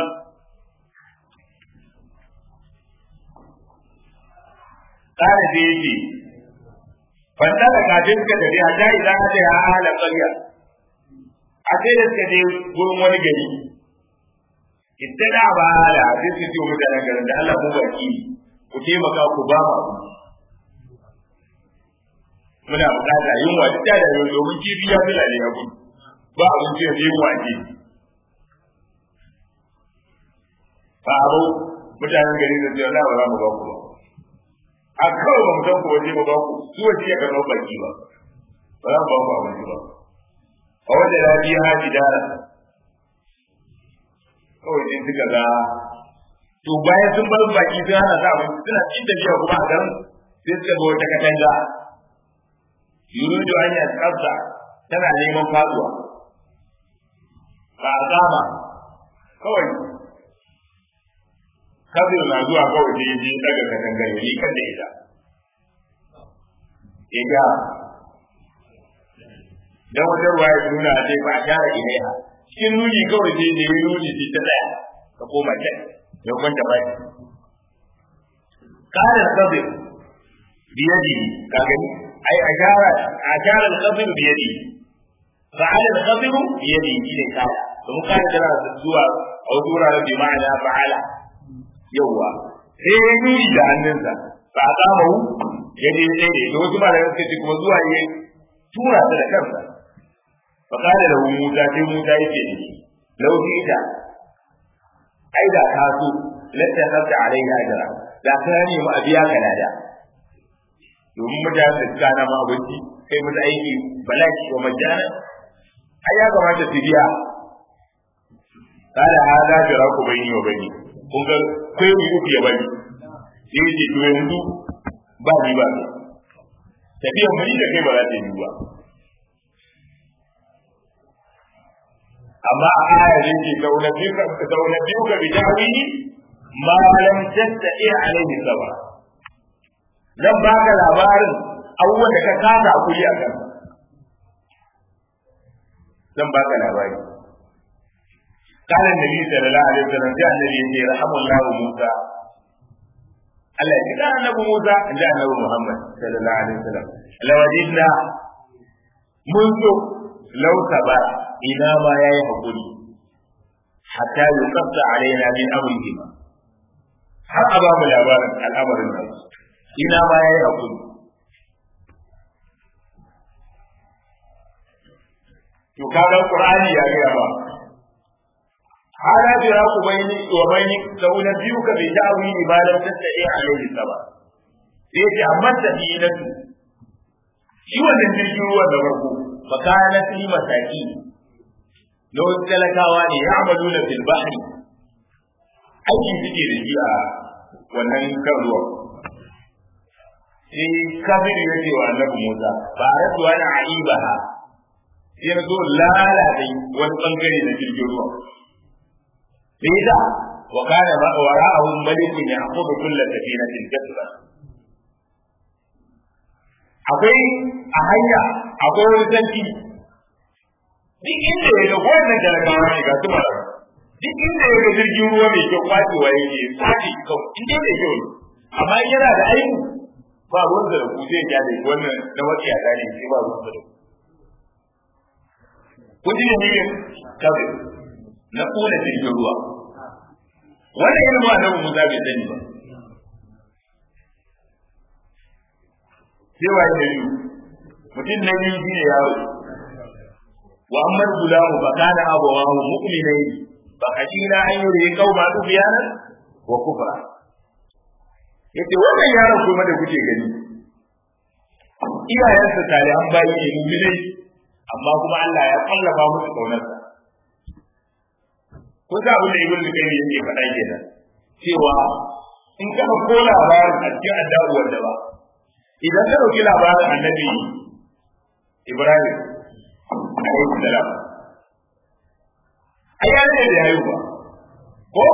ƙara da yake fanta da kafin ka tafi a ta idan ka ya ahalar ƙarya a sai da suka je gurin wani gari ita da ba da sai su ce mutanen garin da Allah mu baki ku taimaka ku ba mu muna bukata yunwa duk da yau domin kifi ya fila ne abu ba abinci da yunwa ce ba abu mutanen gari da cewa ba za mu ba ku ba a kawai ba mu san ku waje mu ba ku su waje ya karɓar baki ba ba za mu ba ku abinci ba a wajen rabiya haji dara kawai sai suka ga to bayan sun bar baki sun hana sa abinci suna cin tafiya kuma a garin sai suka ga wata katanga yuridu an yi tsafta tana neman faduwa ba a kama kawai kabir na zuwa kawai sai je daga katangar ya kan da ita ya ga dan wata ruwa ya nuna a ba a share ilaiha cikin nuni kawai sai da yi nuni sai ta tsaya ka koma can ya kwanta bai kana sabir biyadi ka gani ai ashara ashara al-qabr biyadi fa'ala al-qabr biyadi shine kala domin kana tana zuwa a wasu wuraren bi ma'ana fa'ala yawwa sai ya nuni da hannunsa ba a kama hu ya je sai da ita wasu malamai suka ce kuma zuwa ya tura ta da kansa فقال له موسى في موسى يجي لو جئت أي ذا كاسو لاتخذت عليه أجرا لا كان يوم أبياك نادا domin mutane da suka na ma abinci kai musu aiki balaki wa majana ai ya kamata su biya kada hada jira ku bayni wa bayni kun ga kai mu uku ya bari sai ce to yanzu ba ni ba tafiyan mu da kai ba za ta yi ba amma a aya ne ke zaune biyu ka zaune biyu ka bi tawili ma lam tastati alaihi sabra zan baka labarin abubuwan da ka kasa kuri a kan zan baka labari قال النبي صلى الله عليه وسلم جاء النبي رحم الله موسى Allah ya kira annabi Musa da annabi Muhammad sallallahu alaihi wasallam lawadinna mun so lauta ba ina ma yayi hakuri hatta yuqatta alaina min amrihi har a ba mu labarin al'amarin nan ina ma yayi hakuri to kaga qur'ani ya ga ba hada jira ku bayni wa bayni da una biyu ka bi ta'wi ibadat tatta'i alaihi saba sai ce amma da dinatu shi wannan jirgin ruwan da farko fakana fi masaki na wasu talakawa ne ya amalu na fil bahri aiki suke da shi a wannan kan ruwan sai kabiru ya ce wa annabi musa ba a rasuwa na aibaha sai na zo lalata wani bangare na jirgin ruwan sai da wa kana ma wara'ahu malikun ya'khudhu kull safinatin kasba akwai a hanya akwai wani sarki duk inda ya ga wannan talakawa ne ga su mara duk inda ya ga jirgin ruwa mai kyau kwacewa yake kwace kawai inda mai kyau ne amma in yana da aiki ba ruwan da ku zai gyale wannan na wata yada ne sai ba ruwan da ku kun ji ne ne kawai na kula jirgin ruwa wannan irin ba na Musa bai sani ba sai waye da biyu mutum na biyu shine yaro wa amma gulamu fa kana abawahu mu'minai fa kashina an yuri qauma tufyana wa kufra yace wannan yaron kuma da kuke gani iyayensa tare an bayi ne mu'minai amma kuma Allah ya kallafa musu kaunarsa kun sa abin da ibn Lukai yake faɗa kenan cewa in ka ko labarin a cikin addabuwar da ba idan ka ɗauki labarin annabi Ibrahim alaihi salam ai ya ne da yayi ba ko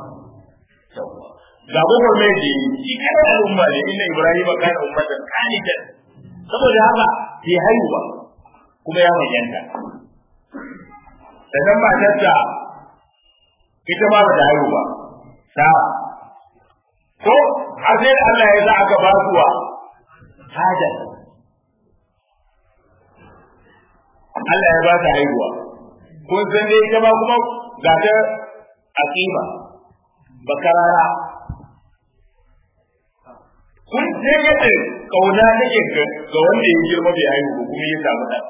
ga gobar mai ji shi kana al'umma ne inna Ibrahim kana ummatan qanitan saboda haka bai haihu ba kuma ya manyanta sannan matarsa ita ma ba ta haihu ba ta ko har sai Allah ya sa aka ba su wa hajar Allah ya ba ta haihuwa kun san dai ita ma kuma ga ta aqima bakarara kun sai yadda kauna take ga wanda ya girma bai haihu ba kuma ya samu ɗan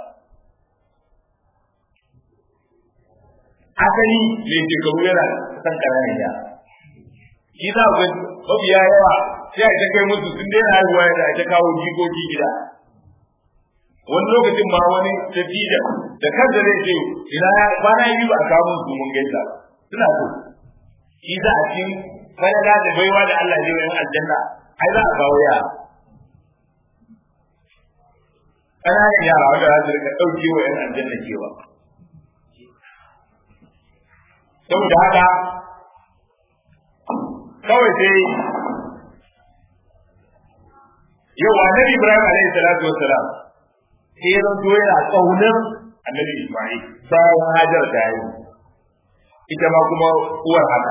asali mai shekaru yana san ƙananan yara shi za ku mafiya yawa sai a ta kai musu sun daina haihuwa da a ta kawo jikoki gida wani lokacin ma wani tafiya da kansa zai ce ina ya kwana biyu ba a kawo musu mun gaisa suna so shi za a cikin falala da baiwa da Allah zai yi aljanna ai za a kawo yara ƙananan yara wanda za su rika ɗauke wa ‘yan aljanna cewa saboda haka kawai sai yau annabi ibrahim alaihi salatu wassalam sai ya zanto yana kaunar annabi isma'il bayan hajar da yayi ita ma kuma uwar haka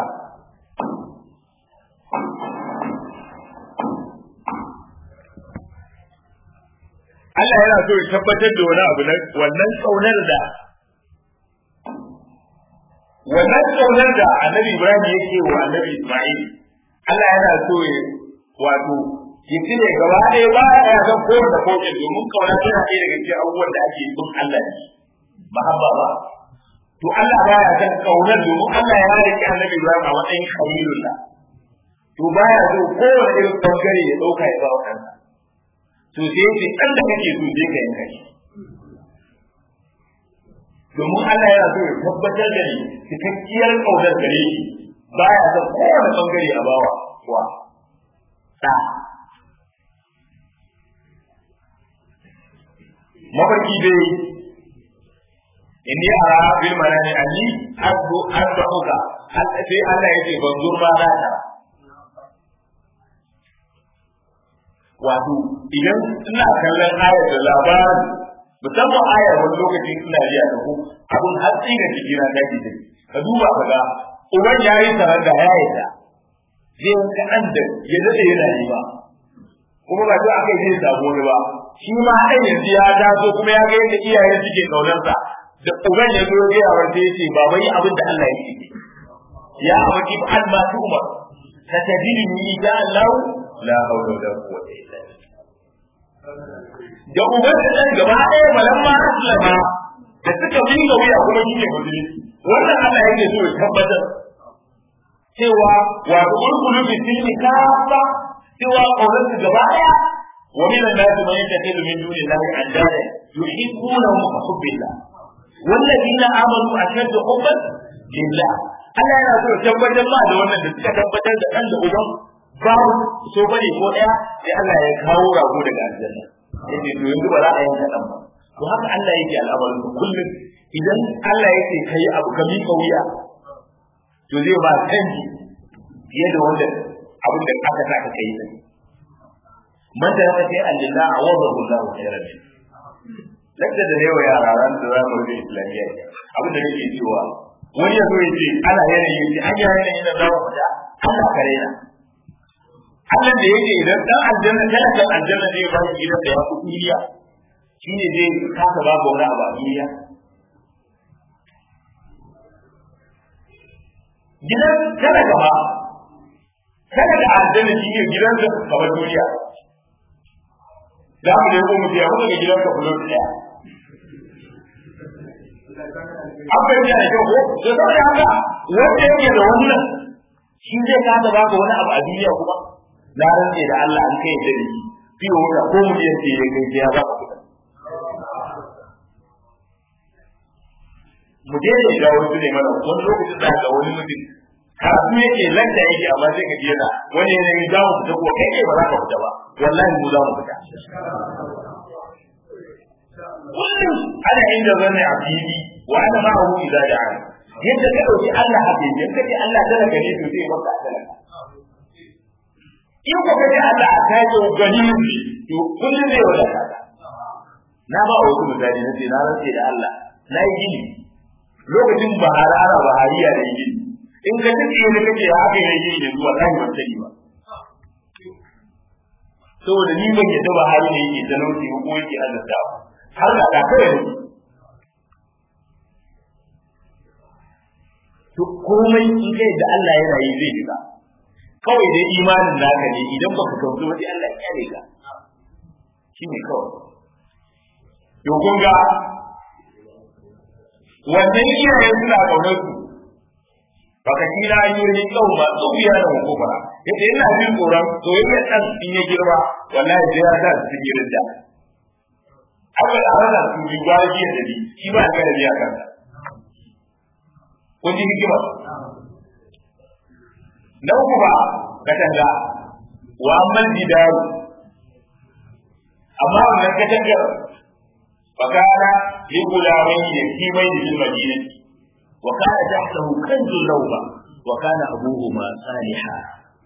Allah yana so ya tabbatar da wani abu na wannan kaunar da wannan kaunar da annabi Ibrahim yake wa annabi Ismail Allah yana so ya wato ya cire gaba ɗaya ba ya san ko da ko domin kauna tana ɗaya daga cikin abubuwan da ake bin Allah ne mahabba ba to Allah ba ya san kaunar domin Allah ya rike annabi Ibrahim a matsayin khalilullah to baya so kowane irin bangare ya ɗauka ya ba wa kansa to sai ce ɗan da kake so sai ka yanka shi domin Allah yana so ya tabbatar da ni cikakkiyar ƙaunar gare shi ba ya son kowane ɓangare a bawa wa ɗa mafarki dai inni ara bil manani anni asbu asbuka sai Allah ya ce ban zurma na ta wato idan ina kallon ayar da labarin musamman ayar wani lokaci ina ji a tafi abun hatsi da ciki na daji dai ka duba ka ga uban ya yi sanar da ya yi da zai kaɗan da ya daɗe yana yi ba kuma ba duk aka yi zai samu wani ba shi ma haɗin yanzu ya taso kuma ya ga yadda iyayen suke ƙaunarsa da uban ya zo ya wa sai ce ba bai abin da Allah ya ce ya abaki fa al ma umar satajini ni insha Allah la hawla wala quwwata illa billah da uban da dan gaba ɗaya malamma aslama da suka binga wuya kuma shine musulmi wannan Allah yake so ya tabbatar cewa wa ulkulu bi tilmi kafa cewa kaunar su gaba ɗaya wa min an-nas man yattakhidhu min duni Allahi andada yuhibbunahum ka hubbillah wallazina amanu ashaddu hubban lillah Allah yana so ya tabbatar ma da wannan da suka tabbatar da dan da uban babu so bane ko daya sai Allah ya kawo rago daga aljanna yace to yanzu ba za a yanka dan ba to haka Allah yake al'amarin kullum idan Allah yake kai abu ka mika wuya to zai ba canji fiye da wanda abin da aka sa ka kai din man da ya ce Allah a wazar Allah khairan lakta da yawa yara ran da za mu rubuta islamiyya abin da nake cewa wani yazo ya ce ana yanayi yace an yi yanayi na zawo fita Allah kare na Allah da yake idan dan aljanna kana kan aljanna zai ba shi gidan da ya fi duniya shine zai kasa ba ga wani abu a duniya gidan kana gaba kana da aljanna shine gidan da kamar duniya za mu ne ko mu biya mu daga gidan ka fulot daya an bai da kyau ko to saboda haka wanda yake da wannan shi zai kasa ba ka wani abu a duniya kuma na rantse da Allah an kai da ni fiye wuta ko mu je sai ya kai ya ba ka kuɗa mu je ne ga wasu ne mana wani lokacin da ga wani mutum karatu yake lanta yake amma sai ka jira wani ne ne za mu fita ko kai ba za ka fita ba wallahi mu za mu fita kullum ana inda zanne a fili wa ana ma hu idza da'a yadda ka dauki Allah a fili yadda ka Allah talaka ne to sai baka talaka in ko kace Allah a kaje gani ne to kullum zai wada ka na ba wasu misali na ce na rantse da Allah na yi gini lokacin bahara ana bahariya da gini in ka tafi ne kake haka ne gini ne zuwa kai ban sani ba saboda ni ban yadda bahari ne yake talauci ko yake azabtawa har da ka kawai ne to komai in kai da Allah yana yi zai shiga kawai dai imanin naka ne idan baka kauce wani Allah ya kare ka shi ne kawai to kun ga wannan iyaye suna kaunar su baka kira ayyuri kau ba su biya da hukuma yace ina jin tsoron soyayya dan in ya girma wallahi sai ya sa su girin da aka da hana su bi gwaji da bi shi ba ga da biya kansa kun ji hikima na uku ba katanga wa amman didaru amma wannan katangar fakana li gulamai da kimai da bil madinati wa kana tahtahu kanzun lawba wa kana abuhuma saliha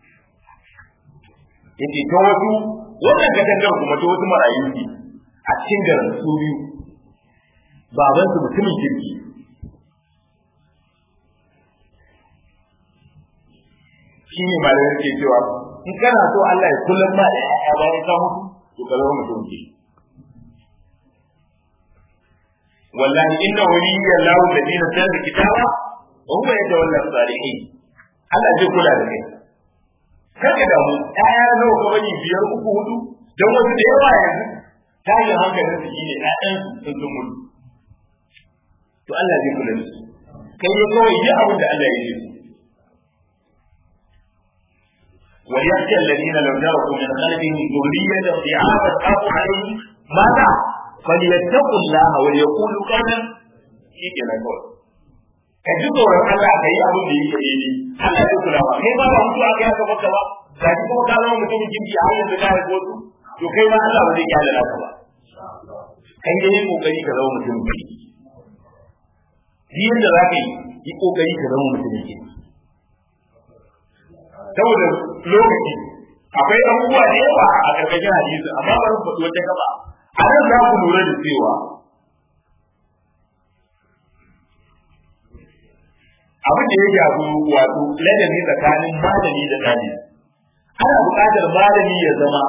yace ta wasu wannan katangar kuma ta wasu marayu ne a cikin garin su biyu babansu mutumin kirki shi ne malamai ke cewa in kana so Allah ya kullum ma da ya bayan ka mutu to ka zama mutum ke wallahi inna waliyya Allahu alladhi nazzala kitaba wa huwa yatawalla salihin Allah zai kula da kai kada da mu ƴaƴa nawa ka bani biyar uku hudu dan wasu da yawa yanzu tashin hankalin su shine ƴaƴan sun sun mutu to Allah zai kula da su kai ne kawai yi abin da Allah ya yi وليخشى الذين لو تركوا من خلفهم ذرية ضعافا خافوا عليهم ماذا؟ فليتقوا الله وليقولوا قولا شيء كذا قول ka ji tsoron Allah ka yi abin da yake daidai Allah zai kula ba kai ba ba mutu aka yaka maka ba ga shi kuma ka zama mutumin kirki har yanzu ka haifo su to kai ma Allah ba zai kyale naka ba kai dai yi kokari ka zama mutumin kirki duk yadda za ka yi yi kokari ka zama mutumin kirki saboda lokaci akwai abubuwa da yawa a karkashin hadisi amma ba su faɗi wata gaba a nan za ku lura da cewa abin da ya shafi wato ladabi tsakanin malami da ɗalibi ana buƙatar malami ya zama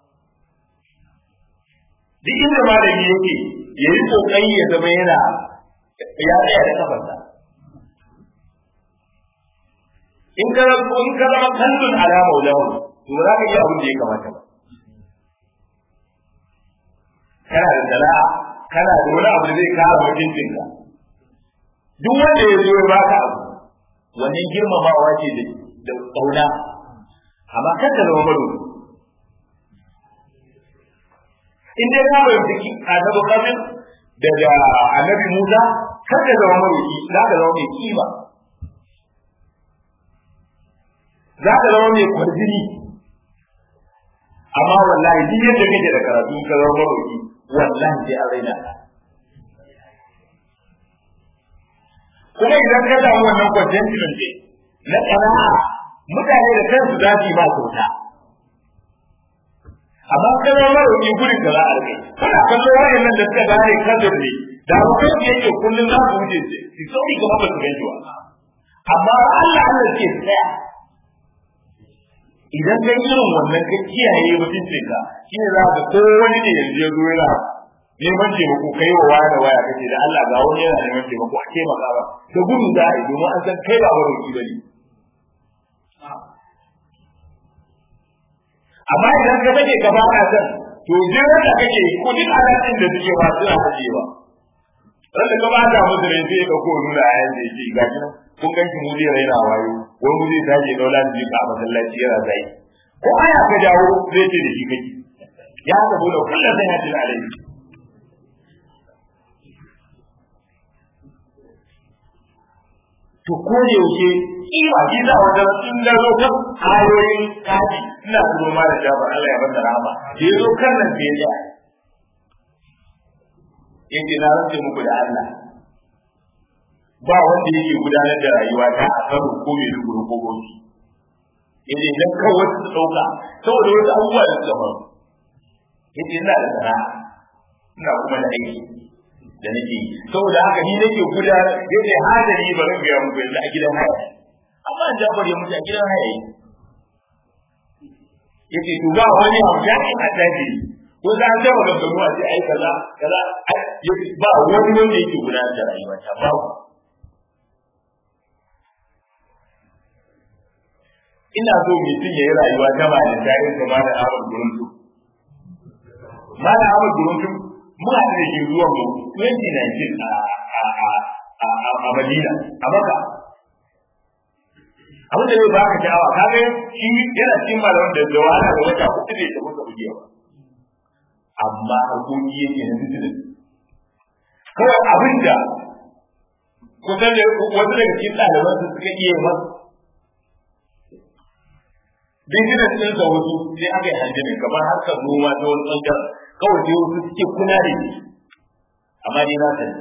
duk inda malami yake ya yi ƙoƙari ya zama yana ya tsaya da kafarsa in ka in ka zama kallon ala maulahu to ba za ka iya abin da ya kamata ba kana da sana'a kana da wani abu da zai kara mutuncinka duk wanda ya zo ya baka abu wannan girmamawa ce da ƙauna amma kar ka zama maro in dai ka bai fiki annabi kafin daga annabi Musa kar ka zama maroki za ka zama mai kima za ka zama mai kwarjini amma wallahi duk yadda kake da karatu ka zama maroki wallahi sai an raina ka kuma idan ka samu wannan kwanciyar ne na ƙana'a mutane da kansu za su yi ba kyauta amma kana maroƙi gurin da za a rike kana kallo wayannan da suka gane kadar ne da abokan da yake kullum za su wuce su sauri gaba ba su gan shi amma Allah Allah ke tsaya idan ka irin wannan ka kiyaye mutuncin ka shine za ka ko wani ne yanzu ya zo yana neman taimako kai wa waya da waya kace da Allah ga wani yana neman taimako a taimaka ba da gudu za a yi domin an san kai ba maroƙi ba ne amma idan ka take gaba a san to je wanda kake ko duk alatin da suke ba suna hajewa ran da gaba da musu ne sai ka ko nuna ayan da yake ga shi kun ganki mu zai raina wayo wani mu zai tashi daula da jika a masallaci yana zai ko aya ka jawo zai ce da shi kake ya ga dole kullu sai ya tuna alai to ko da yaushe kima shi za wata in da zo kan ayoyin kaji ina zuwa ma da jabar Allah ya bada rahama da yazo kan nan da ya yake na rantsa muku da Allah ba wanda yake gudanar da rayuwa ta a karo ko mai ruguru ko gobe yace idan kawai su dauka saboda wasu abubuwa da suka faru yace ina da sana'a ina kuma da aiki da nake yi saboda haka ni nake gudanar yace hadari ba zan biya muku yanzu a gidan haya amma an jabar ya mutu a gidan haya yace to ba wani abu da ke a daji ko za a taba ganganu a ce ai kaza kaza ba wani wanda yake gudanar da rayuwa ta ba ina so mutum ya yi rayuwa ta ba da tarihin kama da Ahmad Guruntu. Malam Ahmad Guruntu muna da shi zuwa mu 2019 a a a Madina a Makka. Abin da zai baka sha'awa ka ga shi yana cikin malaman da da wahala da wata hudu ne da muka buge ba. Amma harkoki yake na musulun. Kawai abin da kusan da wasu daga cikin ɗaliban su suka iya masa business din sa wasu sai aka yi hanjami kamar harkar noma ta wani ɓangaren kawai sai wasu suke kuna da shi amma ni na sani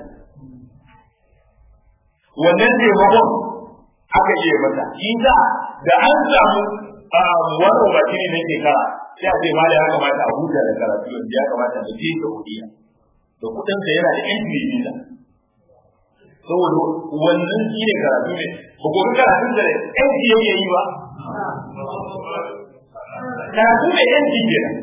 wannan taimakon aka iya masa shi da da an samu wani obacini na shekara sai a ce ma da ya kamata a huta da karatu yanzu ya kamata da je da hudiya da kuɗin sa yana da entry visa saboda wannan shi ne karatu ne ba ko karatun da entry yake yi ba karatu da yanci kenan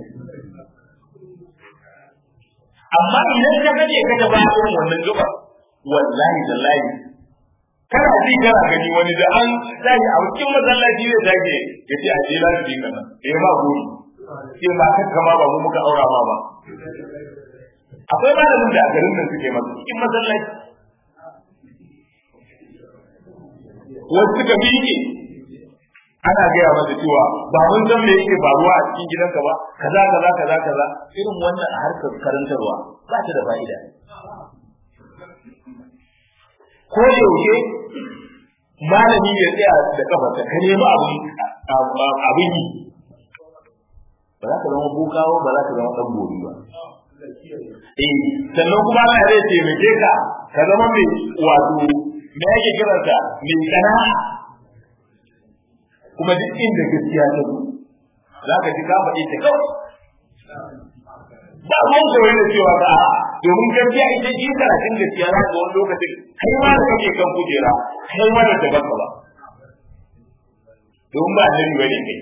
amma idan ka gaje ka ta ba irin wannan gaba wallahi wallahi kana ji kana gani wani da an tashi a cikin masallaci zai tage ya ce a je lafi kana eh ma gori sai ma kan kama ba mu muka aura ma ba akwai malamin da a garin nan suke masa cikin masallaci wasu suka miƙe ana gaya masa cewa ba mun san me yake faruwa a cikin gidanka ba kaza kaza kaza kaza irin wannan a harkar karantarwa ba ta da fa'ida ko da yaushe malami ya tsaya da kafarsa ka nemi abin abin yi ba za ka zama bukawa ba za ka zama dan gobe ba eh sannan kuma Allah zai taimake ka ka zama mai wato me yake kiransa mai sana'a kuma duk inda gaskiya ta zo za ka ji ka faɗi ta kawai ba mun koyi da cewa ba domin gaskiya ita ji karatun gaskiya za ka wani lokacin kai ma da kake kan kujera kai ma da daban ba domin ba annabi bane kai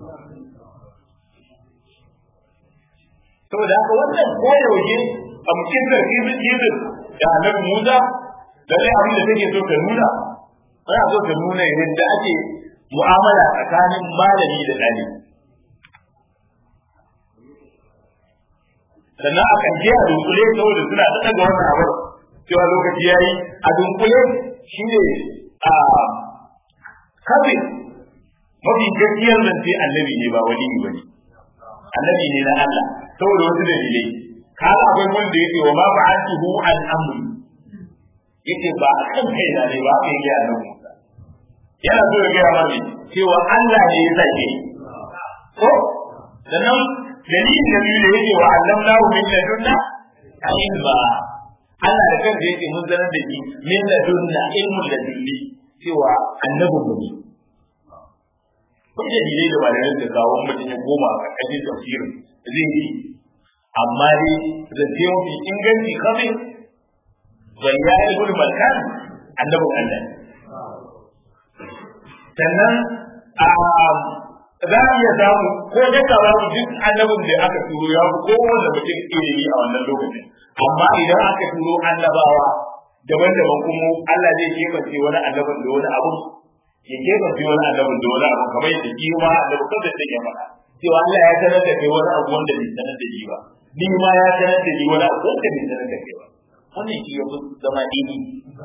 saboda haka wannan koyaushe a mutum da kizin kizin da annabi Musa lalle abin da take so ta nuna ana so ta nuna yadda ake mu'amala tsakanin malami da ɗalibi sannan a kan je a dunkule saboda suna da daga wannan abu cewa lokaci yayi a dunkule shine a kafin mafi gaskiyar zance annabi ne ba wali ba ne annabi ne na Allah saboda wasu dalilai kaga akwai wanda yake wa ma ba'athu an amri yake ba a kan kai na ne ba kai ga nan Musa yana so ya ga mani cewa Allah ne ya sake ko sannan dalilin da biyu da yake wa allamnahu min ladunna ilma Allah da kansa yake mun zanar da shi min ladunna ilmul ladunni cewa annabin mu ne kun da dalilai da malamin da kawo mutum ya koma a ƙarƙashin tafsirin zai yi amma dai zance mafi inganci kafin zanya ibn malkan annabin Allah sannan a za a iya samu ko da ka babu duk annabin da aka turo ya fi kowane mutum ilimi a wannan lokacin amma idan aka turo annabawa daban-daban kuma Allah zai kebance wani annabin da wani abu ya kebance wani annabin da wani abu kamar yadda shi ma annabi kansa take faɗa cewa Allah ya sanar da kai wani abu wanda bai sanar da shi ba ni ma ya sanar da ni wani abu wanda bai sanar da kai ba wannan shi ya fi zama dini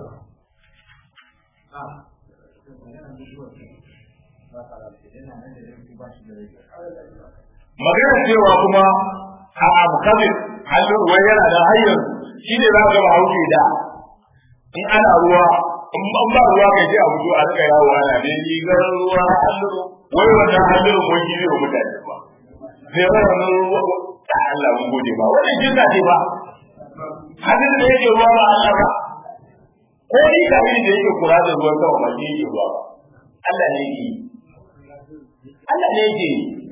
magana cewa kuma a abu kabir hannun wai yana da hanyar shi ne za ga hauke da in ana ruwa in ban ba ruwa kai sai a fito a rika yawo ana ne ni garin ruwa hannun wai wannan hannun wai shi ne wa mutane ba sai wannan ruwa ta Allah mun gode ba wannan jinna ce ba hannun da yake ruwa ba Allah ba ko ni kafin da yake kura da ruwan sama ba shi yake ruwa ba Allah ne yake Allah ne yake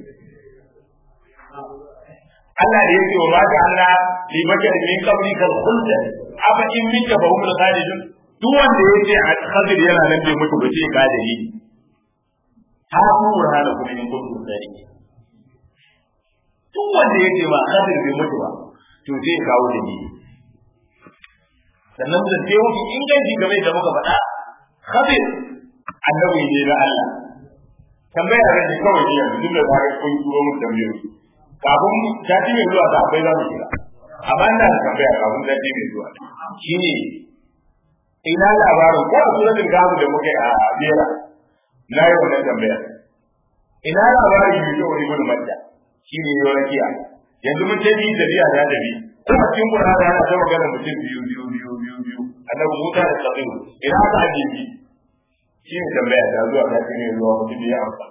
Allah da yake wa mata Allah li baka min qabli kal khuld aba in mika fa humul khalidun duk wanda yake a khadir yana nan bai mutu ba sai ka dalili ha ku burhana kuma in kuntum sadiqin duk wanda yake ba khadir bai mutu ba to zai kawo dalili sannan da sai wuce inganci game da muka faɗa khadir annabi ne na Allah tambaya da ni kawai ne yanzu duk da za ka koyi turo mun tambayoyi kafin sati mai zuwa da akwai za mu kira amma ina da tambaya kafin sati mai zuwa shine ina labarin ko a suratul gamu da muka yi a bera na yi wannan tambaya ina labarin yi yau ibn madda shine yau rakiya yanzu mun ce ni da biya da da bi ko a cikin qur'ani ana ta magana mutum biyu biyu biyu biyu biyu annabi Musa da Sabiru ina aka aje bi shi ne tambaya ta zuwa sati mai zuwa mutum ya amsa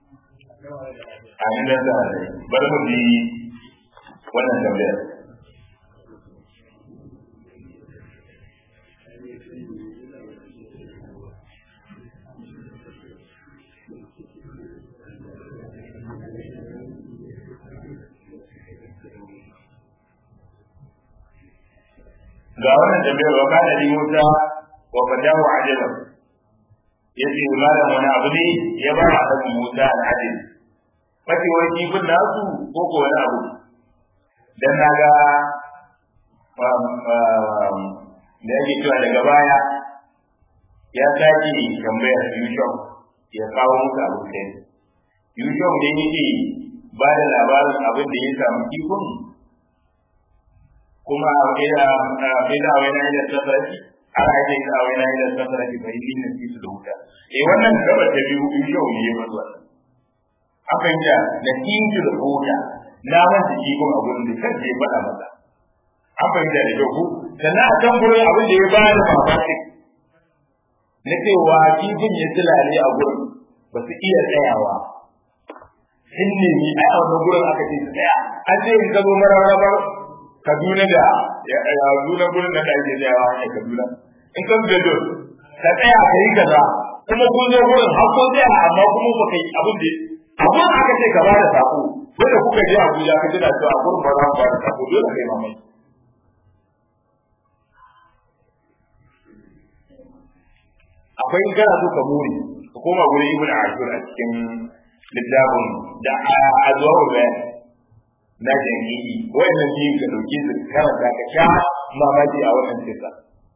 a inda za a yi bari mu bi wannan tambayar ga wannan tambayar wa kana li Musa wa fadahu ajalan yace malam wani abu ne ya ba a kan Musa al-Adil mace wani kifin nasu ko ko wani abu dan naga da yake cewa daga baya ya sake tambayar Yusuf ya kawo musu abu kai Yusuf da yake ba da labarin abin da ya samu kifin kuma ina ina wani da tafarki ana ake ina wani da tafarki bai yi na su da wuta eh wannan gaba ta biyu Yusuf ne ya bar wannan akan ja da tinki da huda na manta jikon a gurin da kan je faɗa masa an fahimta da kyau sannan a kan gurin abin da ya ba da mamaki na cewa kifin ya tilale a gurin ba su iya tsayawa sun nemi a wannan gurin aka ce su tsaya an ce in ka zo mararrabar kaduna da ya zuna gurin da ake tsayawa a kaduna in ka da don ka tsaya ka yi kaza kuma kun zo gurin har kun tsaya amma kuma ba ka yi abin da amma aka ce ka bada sako wanda kuka je Abuja ka tana cewa a gurin ba za ku bada sako dole kai mamai akwai in kana so ka more ka koma gurin Ibn Ashur a cikin littafin da azwaru bayan na jami'i wannan biyun ka dauki su karanta ka sha mamaki a wannan kisa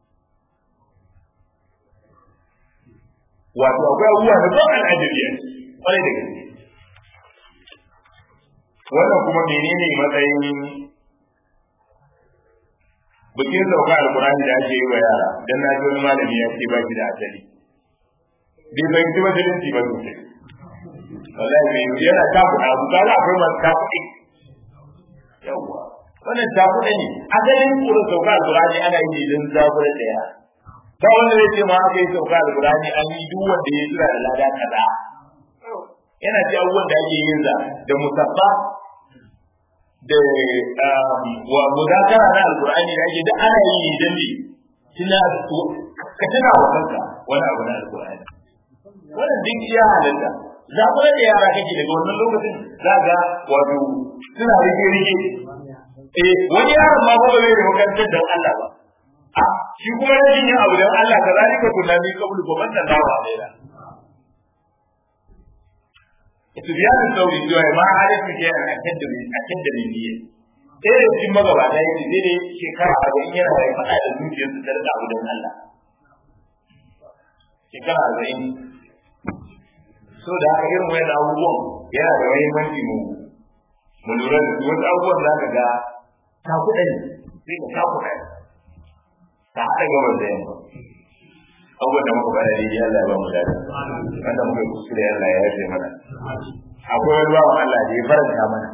wato akwai abubuwa da ban al'ajabi kwarai da gaske wannan kuma menene matsayin bikin sauka alkurani da ake yi wa yara dan na ji wani malami ya ce ba shi da asali bai fahimci musulunci ba sosai wallahi mai yana takuɗa abu kaga akwai masu takuɗi yawwa wannan takuɗa ne asalin kura sauka alkurani ana yi don zabura da yara ta wanda zai ce ma aka yi sauka alkurani an yi duk wanda ya jira da lada kaza yana ce abubuwan da ake yin za da musabba da wa muzakara na alkur'ani da ake da ana yi idan ne tuna ka tuna wa kanka wani abu na alkur'ani wannan duk ya halatta za ku da yara kake daga wannan lokacin za ga wato suna rike rike eh wani yaron ma ba zai da makarantar da Allah ba a shi kuma rashin yin abu da Allah ka zalika tunani kabulu ko wannan dawa ne da Sufyan al-Thawri cewa ma halittu ke a kan da a kan da biye. Sai da cikin magabata ya ce dai shekara arba'in yana da faɗa da zuciyar su da abu da Allah. Shekara arba'in. So da haka irin wayan abubuwan yana da mahimmanci mu mu lura da su wasu abubuwan za ka ga ta kuɗa ne sai ka ta kuɗa ta haɗa gabar da yamma. abubuwan da muka bada daidai Allah ya ba mu dadi wanda muka yi kuskure Allah ya yafe mana akwai wani bawan Allah da ya faranta mana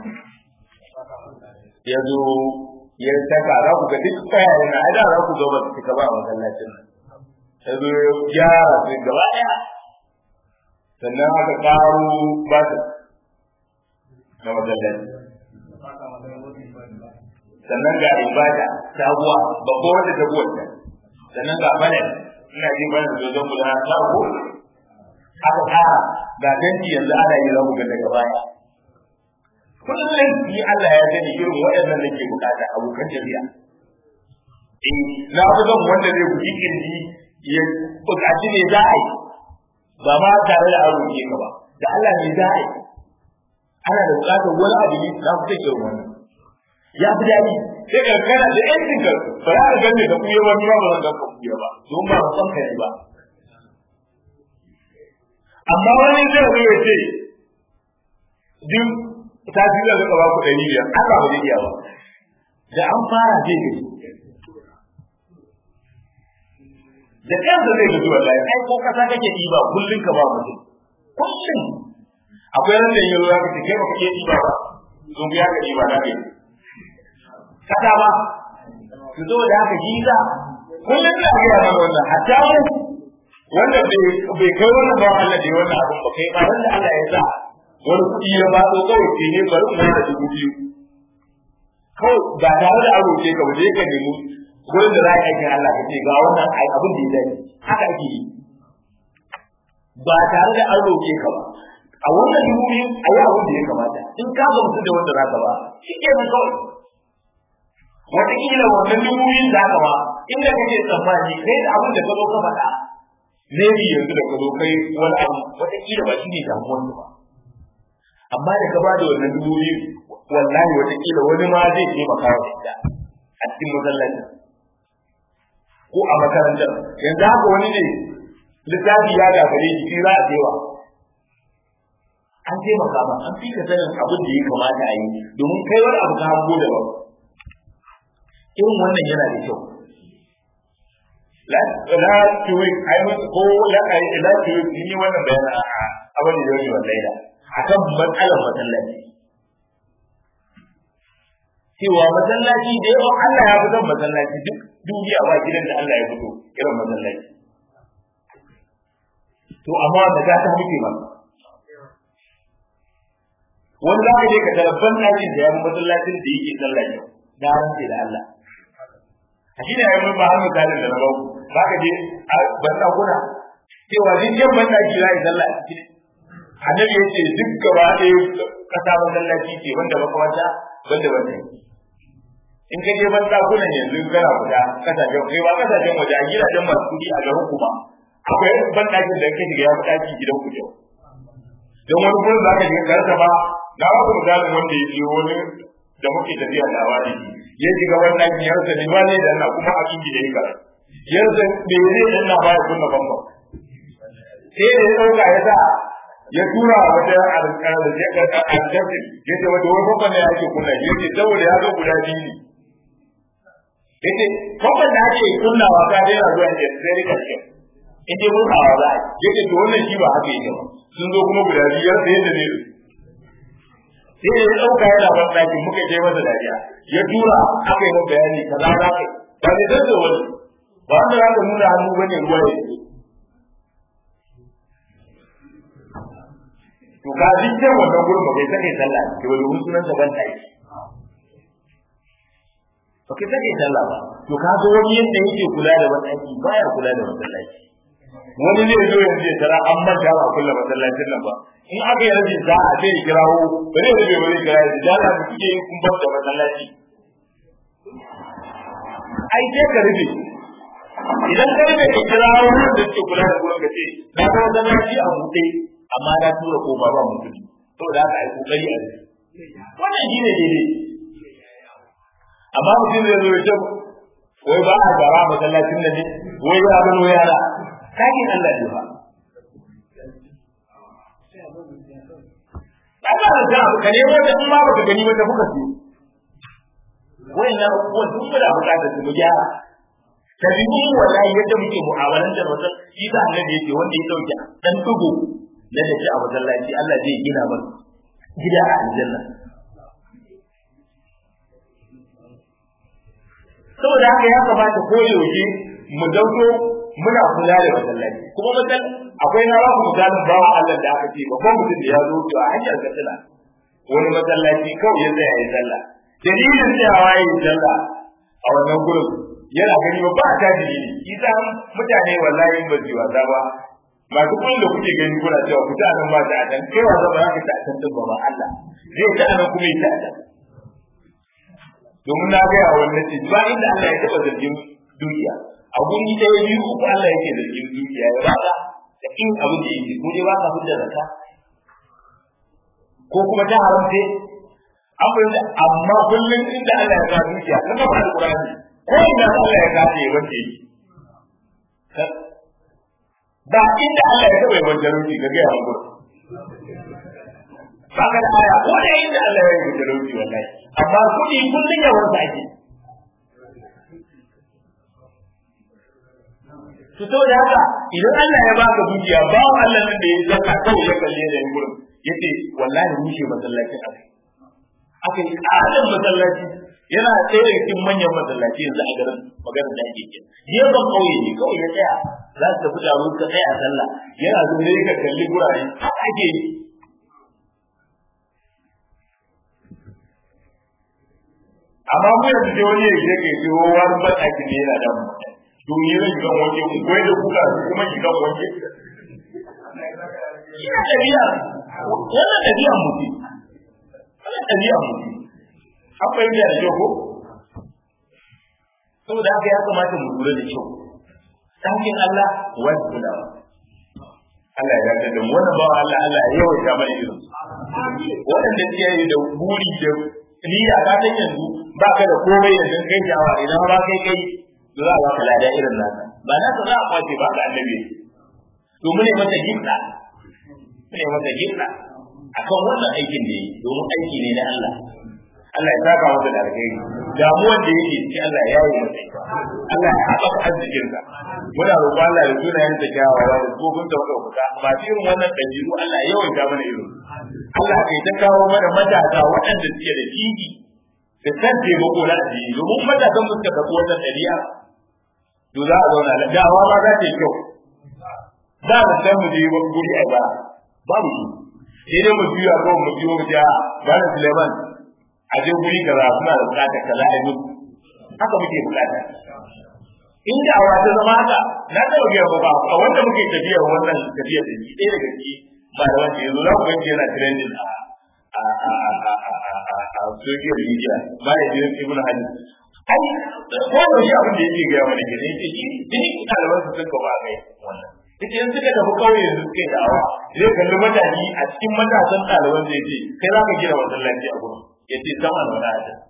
ya zo ya saka za ku ga duk tsayaye na ai da za ku zo ba su cika ba a masallacin nan ya zo ya gyara su gaba ɗaya sannan aka ƙaro ba su na masallaci sannan ga ibada sabuwa babba wanda ta buwata sannan ga fanel ina ji bana da zan guda ta ko aka fara ga danki yanzu ana yi rabu ga daga baya kullum ni Allah ya sani irin waɗannan nake bukata abokan jami'a eh na fi zan wanda zai guji kirji ya bukaci ne za a yi ba ma tare da aro ke ka ba da Allah ne za a yi ana da bukatar wani abu ne na fi take wannan ya fi daɗi sai ka kana da yancin ka ba za ka gane da kuya ba ba zan ga kuya ba don ba san ka ne ba amma wani zai zo ya ce duk ta fi da zaka ba ku ɗari biyar Allah ba zai iya ba da an fara zai gaji da kansa zai gaji wallahi ai ko kasa kake ɗiba kullum ka ba mutum kullum akwai ran da yau ya kace kai ba ka iya ɗiba ba zo ya ka ɗiba na kai kada ba su zo da haka jiza kullum da ga yana wannan hatta mu wanda bai kai wannan ba Allah da wannan abun ba kai ba wanda Allah ya sa wani kuɗi ya ba ko kawai ke ne bari mu da dubu biyu kawai ba tare da aro ke ka ba ka nemi gurin da za ka yi Allah ka ce ga wannan abin da ya dace haka ake yi ba tare da aro ke ka ba a wannan dubu biyu a yi abin da ya kamata in ka gamsu da wanda za ka ba shi ke nan kawai wataƙila wannan dubu biyun da aka ba inda kake tsammani kai da abin da ka zo ka faɗa ne bi yanzu da ka zo kai wani abu wataƙila ba shi ne damuwar ba amma da ka ba da wannan dubu biyu wallahi wataƙila wani ma zai taimaka wa ita a cikin masallacin ko a makarantar yanzu haka wani ne littafi ya gagare shi za a cewa an taimaka ma an fi ka sanin abin da ya kamata a yi domin kai wani abu ka hango da ba irin wannan yana da kyau la tuwi ai ko la ai la tuwi ni wannan bayanin a abin da yake wallahi da akan matsalar masallaci cewa masallaci da yawan Allah ya fitar masallaci duk duniya ba gidan da Allah ya fito irin masallaci to amma da ta ta muke ba wani za ka je ka tarabban ɗakin da ya fi masallacin da yake sallah yau da rantse da Allah a shi ne ya yi ba har misalin da na bau za ka je a bandakuna cewa duk yan bandaki za a yi sallah a cikin annabi ya ce duk gaba ɗaya ƙasa masallaci ce wanda makamata wanda wanda in ka je bandakunan yanzu kana guda kasashen kai ba kasashen waje a gidajen masu kuɗi a garin kuma akwai bandakin da ka shiga ya fi ɗaki gidan ku jau don wani gurin za ka shiga karsa ba na ba ku misalin wanda ya je wani da muke tafiya da wani ya shiga wannan ya rasa ne ba ne da na kuma a kinki da yake ya rasa me zai dan na baya kunna bamba sai da ya dauka ya sa ya tura wata alƙar da ya ga alƙarfi ya ce wata wani bamba ne ake kunna ya ce saboda ya zo guda biyu ne yace kwamfan da ake kunnawa ka daina zuwa da sai rika shi in dai mun hawa za a yace to wannan shi ba haka yake ba sun zo kuma guda biyar da yadda ne sai ya dauka yana ban daki muka je masa dariya ya tura aka yi bayani kaza za ka ba ne dan wani ba wanda za ka nuna hannu bane ruwa ne to ka dukkan wannan gurin ba kai sake sallah ke wani sunan sa ban daki ba kai sake sallah ba to ka zo wani yadda yake kula da masallaci baya kula da masallaci wani zai zo yanzu ya tara an manta ba kulla masallacin nan ba in aka yi rabin za a sai kirawo ba zai rabe wani kira da jala da kuke yin kun bar da masallaci ai sai ka rufe idan ka rufe ka kirawo wanda suke kula da gurin ka ce na ga masallaci a buɗe amma na tura ko ba ba mutum saboda haka ai kokari a wannan shi ne daidai amma mutum zai zo ya ce wai ba a gara masallacin nan ne wai ya gano yara kakin Allah ne ba ba ba da ka nemo da in ma baka gani ba da kuka ce wai na ko duk da bukatar su gyara ta bi wallahi yadda muke mu'amalantar wannan shi da annabi yake wanda ya dauke dan dugo na da a masallaci Allah zai gina masa gida a aljanna saboda haka ya kamata ko yaushe mu dauko muna kula da masallaci kuma masal akwai na ba ku misalin bawa Allah da aka ce babban mutum da ya zo a hanyar katsina wani masallaci kawai ya tsaya ya sallah dalilin tsayawa ya yi sallah a wannan gurin yana gani ba ba ta dalili isa mutane wallahi ba su wasa ba masu kun da kuke gani kuna cewa ku ta nan ba ta can kai wasa ba za ka ta can din ba ba Allah zai ta nan kuma ya ta can domin na gaya wannan ce ba inda Allah ya taba zargin dukiya a guri ɗaya biyu uku Allah yake zargin dukiya ya ba ka da in abin da yake ko dai ba ka hujjar zakka ko kuma ta haramce an fahimta amma kullum inda Allah ya ka dukiya na ba da Qur'ani ko ina Allah ya ka ce wanda yake ba inda Allah ya taba yi wajen rufi ga gaya wa gurin ba ka da aya ko da inda Allah ya yi wajen rufi wallahi amma kuɗi kullum yawan sa ake to saboda haka idan Allah ya baka dukiya ba Allah nan da ya zaka kawai ya kalle da gurin yace wallahi rushe masallacin akai aka yi ƙarin masallaci yana ɗaya daga cikin manyan masallaci yanzu a garin maganar da ake kin gefen ƙauye ne kawai ya tsaya za su tafi taro ka tsaya a sallah yana zo ne ka kalli gurare haka ake yi amma mu yanzu dai wani ya je kai ce wani ban aiki ne yana da mu to ni zan shiga wanke ku koyi da kuka kuma shiga wanke ina ɗabi'a wannan ɗabi'a mutum wannan ɗabi'a mutum an fahimta da kyau ko saboda haka ya kamata mu lura da kyau ɗakin Allah wani kulawa Allah ya dace da mu wannan bawa Allah Allah ya yawaita mana irin waɗanda suke yi da buri da niyya ka san yanzu ba ka da komai da dan kai jawa idan ba kai kai to za a baka lada irin naka ba na za a kwace ba ka annabi to mu ne mata gifta mu ne mata gifta akan wannan aikin da yi domin aiki ne na Allah Allah ya saka masa da alheri damuwar da yake ci Allah ya yi masa Allah ya haɓaka arzikin sa muna roƙon Allah da sunayen da kyawawa da tsofin da ɗaukaka masu irin wannan ɗabi'u Allah ya yawaita mana irin Allah kai ta kawo mana matasa waɗanda suke da jiki da san taimako na addini domin matasan mu suka tafi wannan ɗabi'a to za a zauna da dawa ma za ta yi kyau za mu san mu je guri a ba babu shi sai dai mu juya ko mu biyo mu ja bani Suleiman a je guri kaza suna da bukatar kaza a yi haka muke bukata in da awa ta zama haka na taɓa biya ba ba a wanda muke tafiya wannan tafiya da shi ɗaya daga ciki ba da wanda yanzu za ku ganci yana trending a a a a a a social media ba da jirin ibn hadi ai ko da shi abin da yake gaya mana kenan yake shi duk ɗaliban su suka ba kai wannan ita in suka tafi kauye yanzu suka yi da'awa zai kalli mutane a cikin matasan ɗaliban zai ce kai za ka gina masallaci a gurin ya ce sama da wani ajin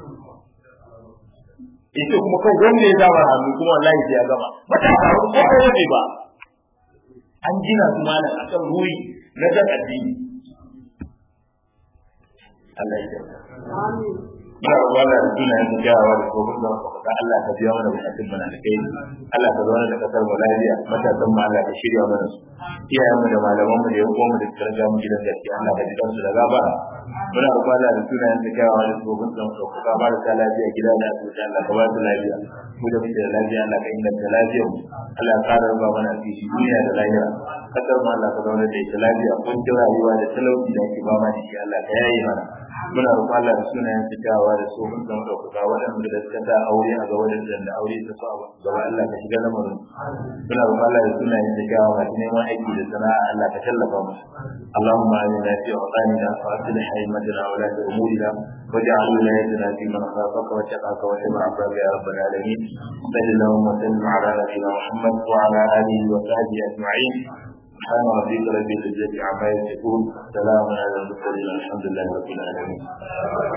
ita kuma kai wanda ya zama hannu kuma wallahi sai ya gama matasa ko ko ne ba an gina su malam akan ruhi na san addini Allah ya muna roƙon Allah da sunayen da kyawawa da kuma da ka Allah ka biya mana bukatun mana da kai Allah ka zauna da kasar mu lafiya matasan mu Allah ka shirya mana su iyayen mu da malaman mu da yan uwan mu da suka riga mu gidan gaskiya Allah ka ji kansu da gaba muna roƙon Allah da sunayen da kyawawa da kuma da ka ba da lafiya gida da asibiti Allah ka ba su lafiya mu da muke da lafiya Allah ka inganta lafiyar mu Allah ya ƙara ruba mana asiri duniya da lahira kasar mu Allah ka zauna da ita lafiya kun ji rayuwa da talauci da ake ba ma da shi Allah ka yaye mana muna roƙon Allah da sunayen fitawa da su mun zama ɗaukaka waɗanda da suka sa aure a gaba da aure ta so a gaba Allah ka shiga lamarin muna roƙon Allah da sunayen fitawa masu neman aiki da sana'a Allah ka tallafa musu اللهم آمنا في أوطاننا وأصلح أئمتنا ولاة أمورنا واجعل ولايتنا في من خافك واتقاك واتبع عبادك يا رب العالمين صل اللهم وسلم على نبينا محمد وعلى آله وصحبه أجمعين سبحان ربك رب العزة عما يصفون سلام على المرسلين الحمد لله رب العالمين